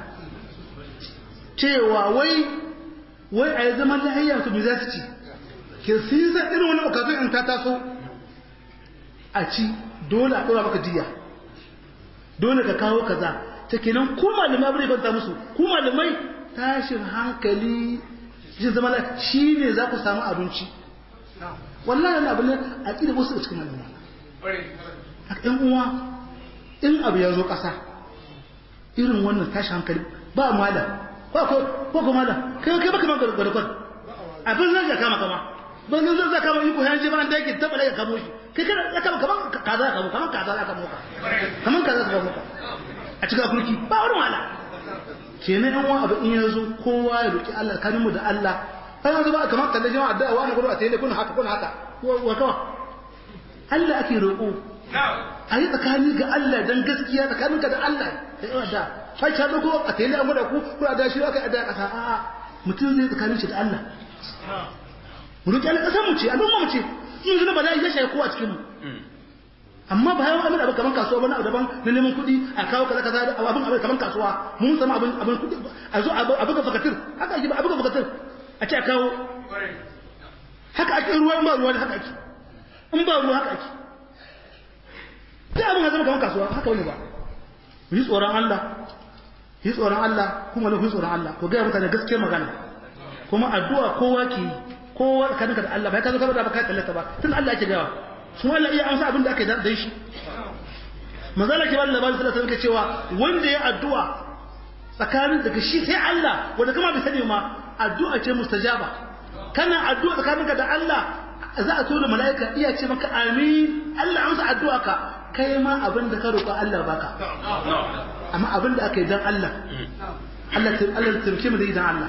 cewa wai wai a yi zaman lahiya to me za su ci ke sun san irin wani okazin in ta taso a ci dole a ɗora maka diya dole ka kawo kaza ta kenan ku malamai abin da banta musu ku malamai tashin hankali shi zama la shi ne za ku samu abinci wallahi wani abu ne a ƙida wasu cikin malamai a ɗan uwa in abu ya zo ƙasa irin wannan tashin hankali ba malam ko ko malam kai kai baka ma gwargwar abin zai ya kama kama ban zan zai kama yi ko yanzu ba an da yake tabbata ya kamo shi kai kana ya kama kaman kaza ya kamo kaman kaza ya kamo ka kaman kaza ya kamo ka a cikin kurki ba wani wala kenan yan wani abu in ya zo kowa ya roki Allah kanin mu da Allah kai yanzu ba kamar kalle jama'a addu'a wani gudu a tayi kun haka kun haka wa kawa Allah ake roƙo a yi tsakani ga Allah dan gaskiya tsakaninka da Allah da yawa da kai ta dogo a tayi an gudu ku ko a da shi aka da kasa a'a mutum zai tsakanin shi da Allah mu roki Allah kasar mu ce al'umma mu ce in zuna bala'i ya shaye kowa cikin mu amma ba yawan abin abu kaman kasuwa bane abu daban na neman kuɗi a kawo kaza kaza da abin abin kaman kasuwa mun sama abin abin kuɗi a zo abu ga fakatir haka ake abu ga fakatir a ce a kawo haka ake ruwa in ba ruwa haka ake in ba ruwa haka ake sai abin zama kaman kasuwa haka wani ba mu yi tsoron Allah yi tsoron Allah kuma na yi tsoron Allah ko gaya mutane gaskiyar magana kuma addu'a kowa ke yi kowa tsakaninka da Allah ba ya ka zo ka da ba ka tallata ba tun Allah ake gawa sun Allah iya amsa abin da aka yi dan shi manzala ke bada labarin sallallahu alaihi cewa wanda ya addu'a tsakanin daga shi sai Allah wanda kuma bai sani ma addu'a ce mustajaba kana addu'a tsakaninka da Allah za a tura mala'ika iya ce maka amin Allah amsa addu'a ka kai ma abin da ka roƙa Allah baka amma abin da aka yi dan Allah Allah Allah tumke mu da idan Allah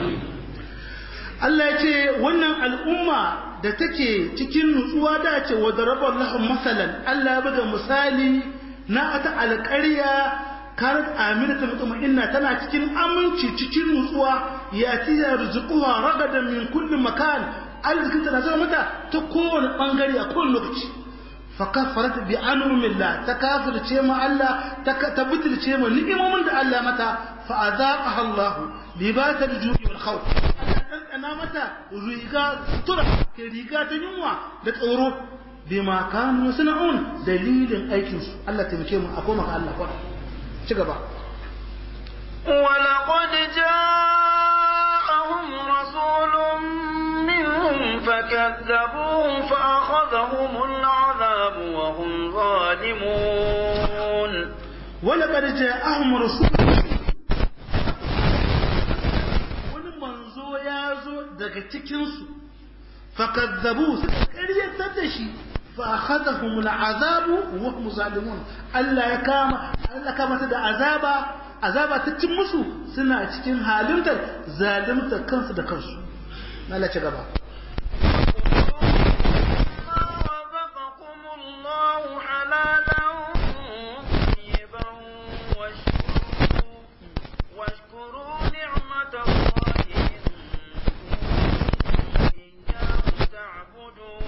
Allah ya ce wannan al'umma da take cikin nutsuwa da ce wa darabar lahun masalan Allah ya buga misali na ta alƙarya karat aminata mutum inna tana cikin aminci cikin nutsuwa ya ci ya rizquha ragadan min kulli makan arzikin ta zama mata ta kowane bangare a kowane lokaci fa kafarat bi anumillah ta kafirce ma Allah ta tabbatilce ma ni'imomin da Allah mata fa azaqaha Allah libatal ju'i wal khawf ɗanɗana mata riga tura ke riga ta yunwa da tsoro bima kanu suna'un dalilin aikin su Allah taimake mu a koma ga Allah kwa ci gaba ولقد جاءهم رسول منهم فكذبوه فأخذهم العذاب وهم ظالمون ولقد جاءهم رسول wani manzo ya zo daga cikinsu fakazzabu suka karyatar da shi fa akhadhahum al'azabu wa hum zalimun Allah ya kama Allah kama ta da azaba azaba ta cin musu suna cikin halinta zalimta kansu da kansu Allah ci gaba رزقكم الله حلالا طيبا واشكروا واشكروا نعمة الله إن كنتم إياه تعبدون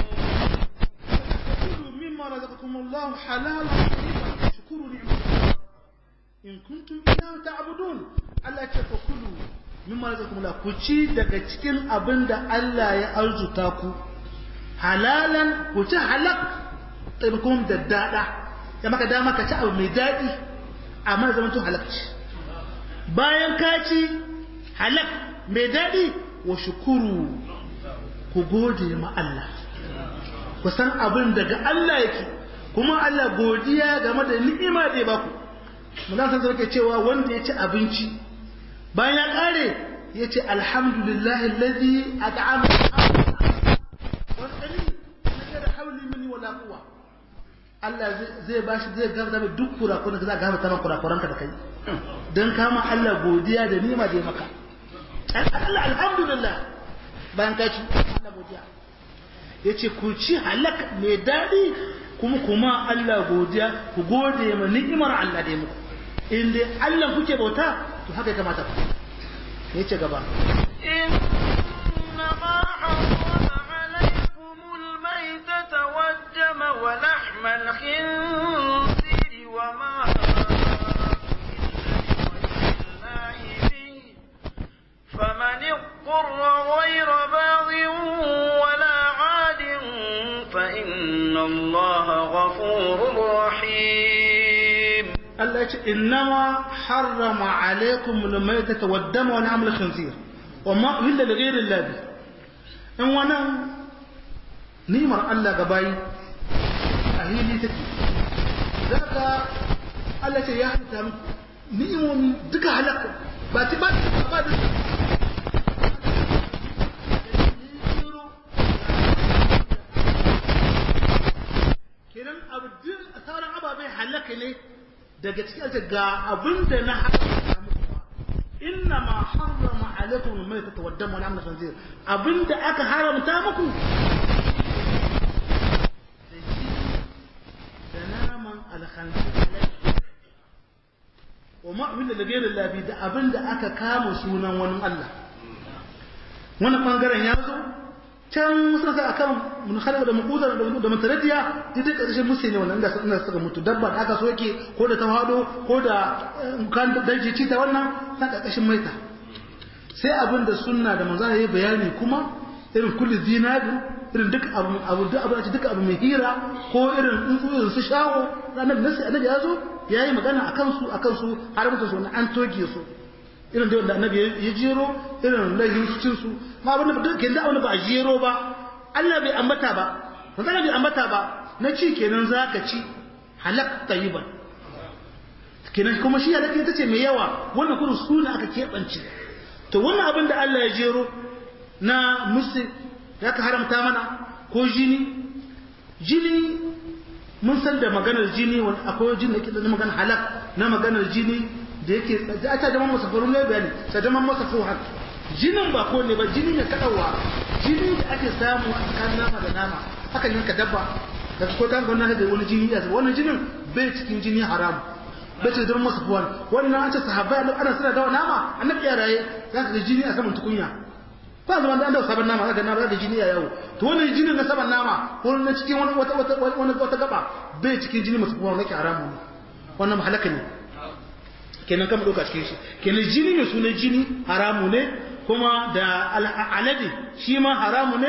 كلوا مما رزقكم الله حلالا طيبا شكروا نعمة الله in kuntum iyyahu ta'budun Allah ce ku kulu mimma razaqakumullah ku ci daga cikin abin da Allah ya arzuta ku halalan ku ci halak tabkum da dada ya maka dama ka ci abu mai dadi amma zaman to halakci bayan ka ci halak mai dadi wa shukuru ku gode ma Allah ku san abin daga Allah yake kuma Allah godiya game da ni'ima da ya baku muna san sarki cewa wanda ya ci abinci bayan ya kare ya ce alhamdulillahi alladhi at'ama wani kali na da hauli mini wala quwwa Allah zai bashi zai gaba da duk kurakuran da za ka gaba ta kurakuranka da kai dan kama Allah godiya da nima da ya maka Allah alhamdulillah bayan ka ci Allah godiya yace ku ci halak mai dadi kuma kuma Allah godiya ku gode ma ni'imar Allah da ya muku in dai Allah kuke bauta to haka ya kamata ku ya ce gaba إنما حرم عليكم الميتة والدم ولحم الخنزير وما الله به فمن اضطر غير باغ ولا عاد فإن الله غفور رحيم Allah ya ce innama harrama alaikum al-maytata wad-dama wa lahmul khinzir wa ma uhilla li ghayri Allah in wannan nimar Allah ga bayi a hili take daga Allah ce ya halitta muku ni'imomi duka halaka ba ta ba ta ba da kenan abu duk sauran ababai halaka ne daga cikin alta ga abin da na haramta muku inna ma harrama alaikum al-mayta wa dam wa lahma khinzir abin da aka haramta muku da naman al-khinzir wa ma uhilla li ghayri Allah bi da abin da aka kama sunan wani Allah wannan bangaren ya zo can suna sa akan mun khalaqa da muqudar da mutaradiya duk da karshen musu ne wannan da suna suka mutu dabba da aka soke ko da tawado ko da kan daji ci ta wannan na karkashin maita sai abin da sunna da manzo ya bayani kuma irin kulli zinabi irin duk abu abu duk abu duk abu mai hira ko irin tsuntsu su shawo ranar nasi annabi ya zo yayi magana akan su akan su har mutum su an toge su irin da wanda annabi ya jero irin laifin cin su ma abin da duk da abin ba a jero ba Allah bai ambata ba manzo bai ambata ba na ci kenan zaka ci halak tayyiban kenan kuma shi halak ita ce mai yawa wannan kudu suna aka keɓance to wannan abin da Allah ya jero na musu ya ka haramta mana ko jini jini mun san da maganar jini wani akwai jini da ke da maganar halak na maganar jini da yake da aka jama masa faru ne bayani ta jama masa fuhan jinin ba ko ne ba jini ne kadawa jini da ake samu a tsakanin nama da nama haka yanka dabba da ko ta ga wannan da wani jini ya wannan jinin bai cikin jini haram bai cikin jama masa fuhan wannan an ce sahabbai ana suna dawa nama annabi ya raye za ka ga jini a saman tukunya ba zaman da an dawo sabon nama ga nama da jini ya yawo to wannan jinin na saban nama ko na cikin wani wata wata wani wata gaba bai cikin jini masu fuhan nake haramu ne wannan mahalaka ne kenan kama ɗauka cikin shi kenan jini mai sunan jini haramu ne kuma da alade shi ma haramu ne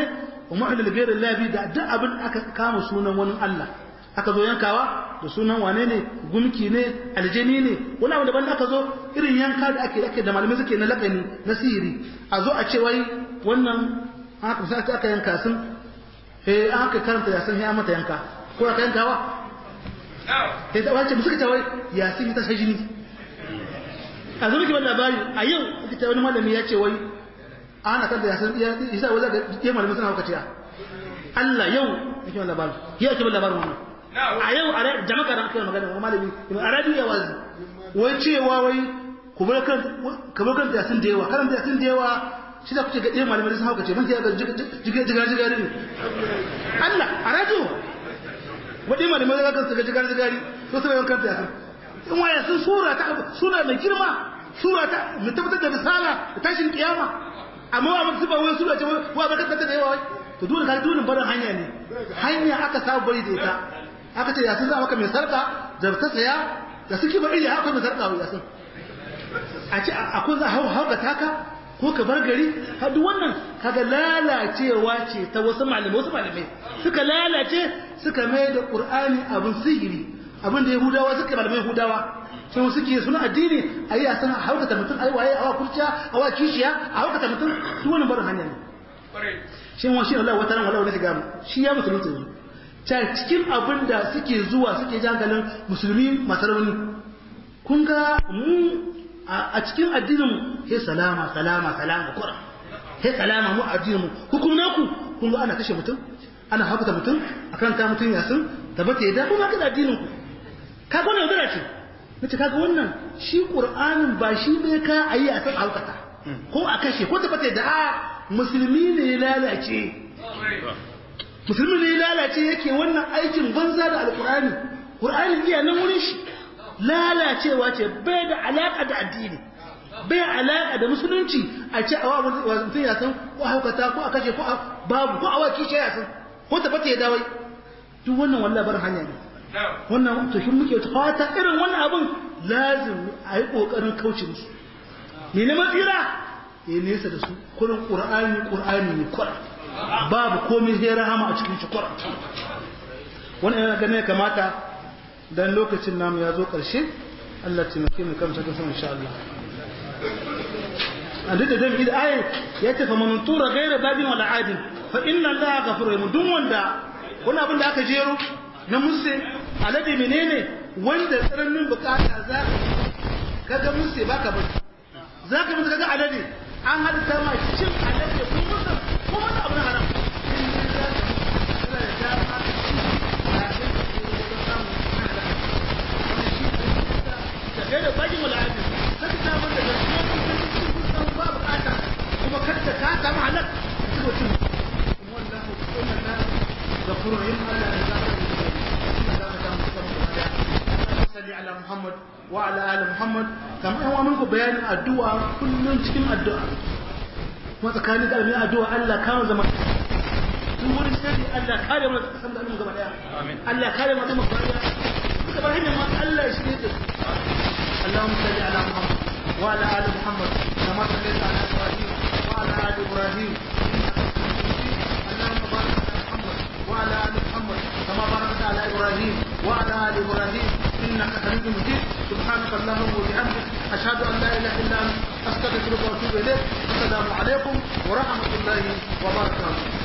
wa mu'allil ghayri labi da duk abin aka kama sunan wani Allah aka zo yankawa da sunan wane ne gumki ne aljani ne wani abu daban aka zo irin yanka da ake ake da malamai suke na lakani na sihiri a zo a ce wai wannan haka sai aka yanka sun eh aka karanta yasin sai mata yanka ko aka yankawa eh da wace suka ce wai yasin ta sai jini a zo miki wannan labari a yau ita wani malami ya ce wai ana kan da yasin ya isa wai zaka je malamai suna hauka ciya Allah yau yake wannan labari yau ake labarin wannan a yau a jama'a da kai magana wani malami a radio wazi wai cewa wai ku bar kan ka bar kan yasin da yawa karanta yasin da yawa shi da kuke ga ɗaya malamai sun hauka ce ban ya ga jiga jiga jiga ne Allah a radio wadai malamai da kan jiga jiga jiga to sai yawan kanta yasin in waya sun sura ta sura mai girma sura ta mu tabbatar da risala da tashin kiyama amma wa mutum ba wai sura ce wa ba kanta da yawa to dole ka dole barin hanya ne hanya aka samu bari da ita aka ce yasin za maka mai sarka da ta saya da suke bari ya akwai mai sarka wa yasin a ce akwai za hau hauka taka ko ka bar gari har duk wannan kaga lalacewa ce ta wasu malamai wasu malamai suka lalace suka mai da qur'ani abin sihiri abin da yahudawa suka malamai yahudawa sai suke suna addini ayi a sana haukata mutum ayi waye awa kurciya awa kishiya a haukata mutum duk wannan barin hanya ne shi wa shi Allah wata ran wala wani shiga mu shi ya musulunta yanzu ta cikin abin da suke zuwa suke jangalin musulmi masu rauni kun ga mu a cikin addinin he salama salama salama kura he salama mu addinin mu hukum naku kun ga ana kashe mutum ana hakuta mutum akan ka mutum yasin tabbata yadda kuma kada addinin ku ka ga wannan yaudara ce nace kaga wannan shi qur'anin ba shi bai ka ayi a san haukata ko a kashe ko tabbata yadda a musulmi ne ya lalace musulmi ne ya lalace yake wannan aikin banza da alqur'ani qur'ani iya nan wurin shi lalacewa ce bai da alaƙa da addini bai alaƙa da musulunci a ce a wa mutum ya san ko haukata ko a kashe ko babu ko a wa kishe ya san ko ta fata ya dawai duk wannan wallahi bar hanya ne wannan to shi muke fata irin wannan abun lazim a yi kokarin kauce musu ne ne matsira ya nesa da su kurin qur'ani qur'ani ne kwara babu komai sai rahama a cikin shi kwara wannan yana ganin kamata dan lokacin namu ya zo ƙarshe Allah taimake mu kamsa kan insha Allah an da dan ida ayi ya tafa man tura gaira babin wala adin fa inna Allah ghafurur rahim duk wanda wani abin da aka jero na musse alade menene wanda tsananin bukata za ka ga musse baka bari za ka mutu kaga alade an halitta ma cin alade ko musa ko wani abu na haram kai da bajin wal'adin sai ta bar da gaskiya kun ba bukata kuma kada ka samu halak ka mutum kuma wallahu kuma na ghafurur rahim ala salli ala muhammad wa ala ali muhammad kamar yan wani ku bayanin addu'a kullun cikin addu'a kuma tsakanin da mai addu'a Allah kama zama duk wani sai Allah kare mu da kasan da mu gaba daya Allah kare mu da mu gaba daya duka bar hanyar ma Allah ya shirye da su اللهم صل على محمد وعلى ال محمد كما صليت على ابراهيم وعلى ال ابراهيم اللهم بارك على محمد وعلى ال محمد كما باركت على ابراهيم وعلى ال ابراهيم انك حميد مجيد سبحانك اللهم وبحمدك اشهد ان لا اله الا انت استغفرك واتوب اليك السلام عليكم ورحمه الله وبركاته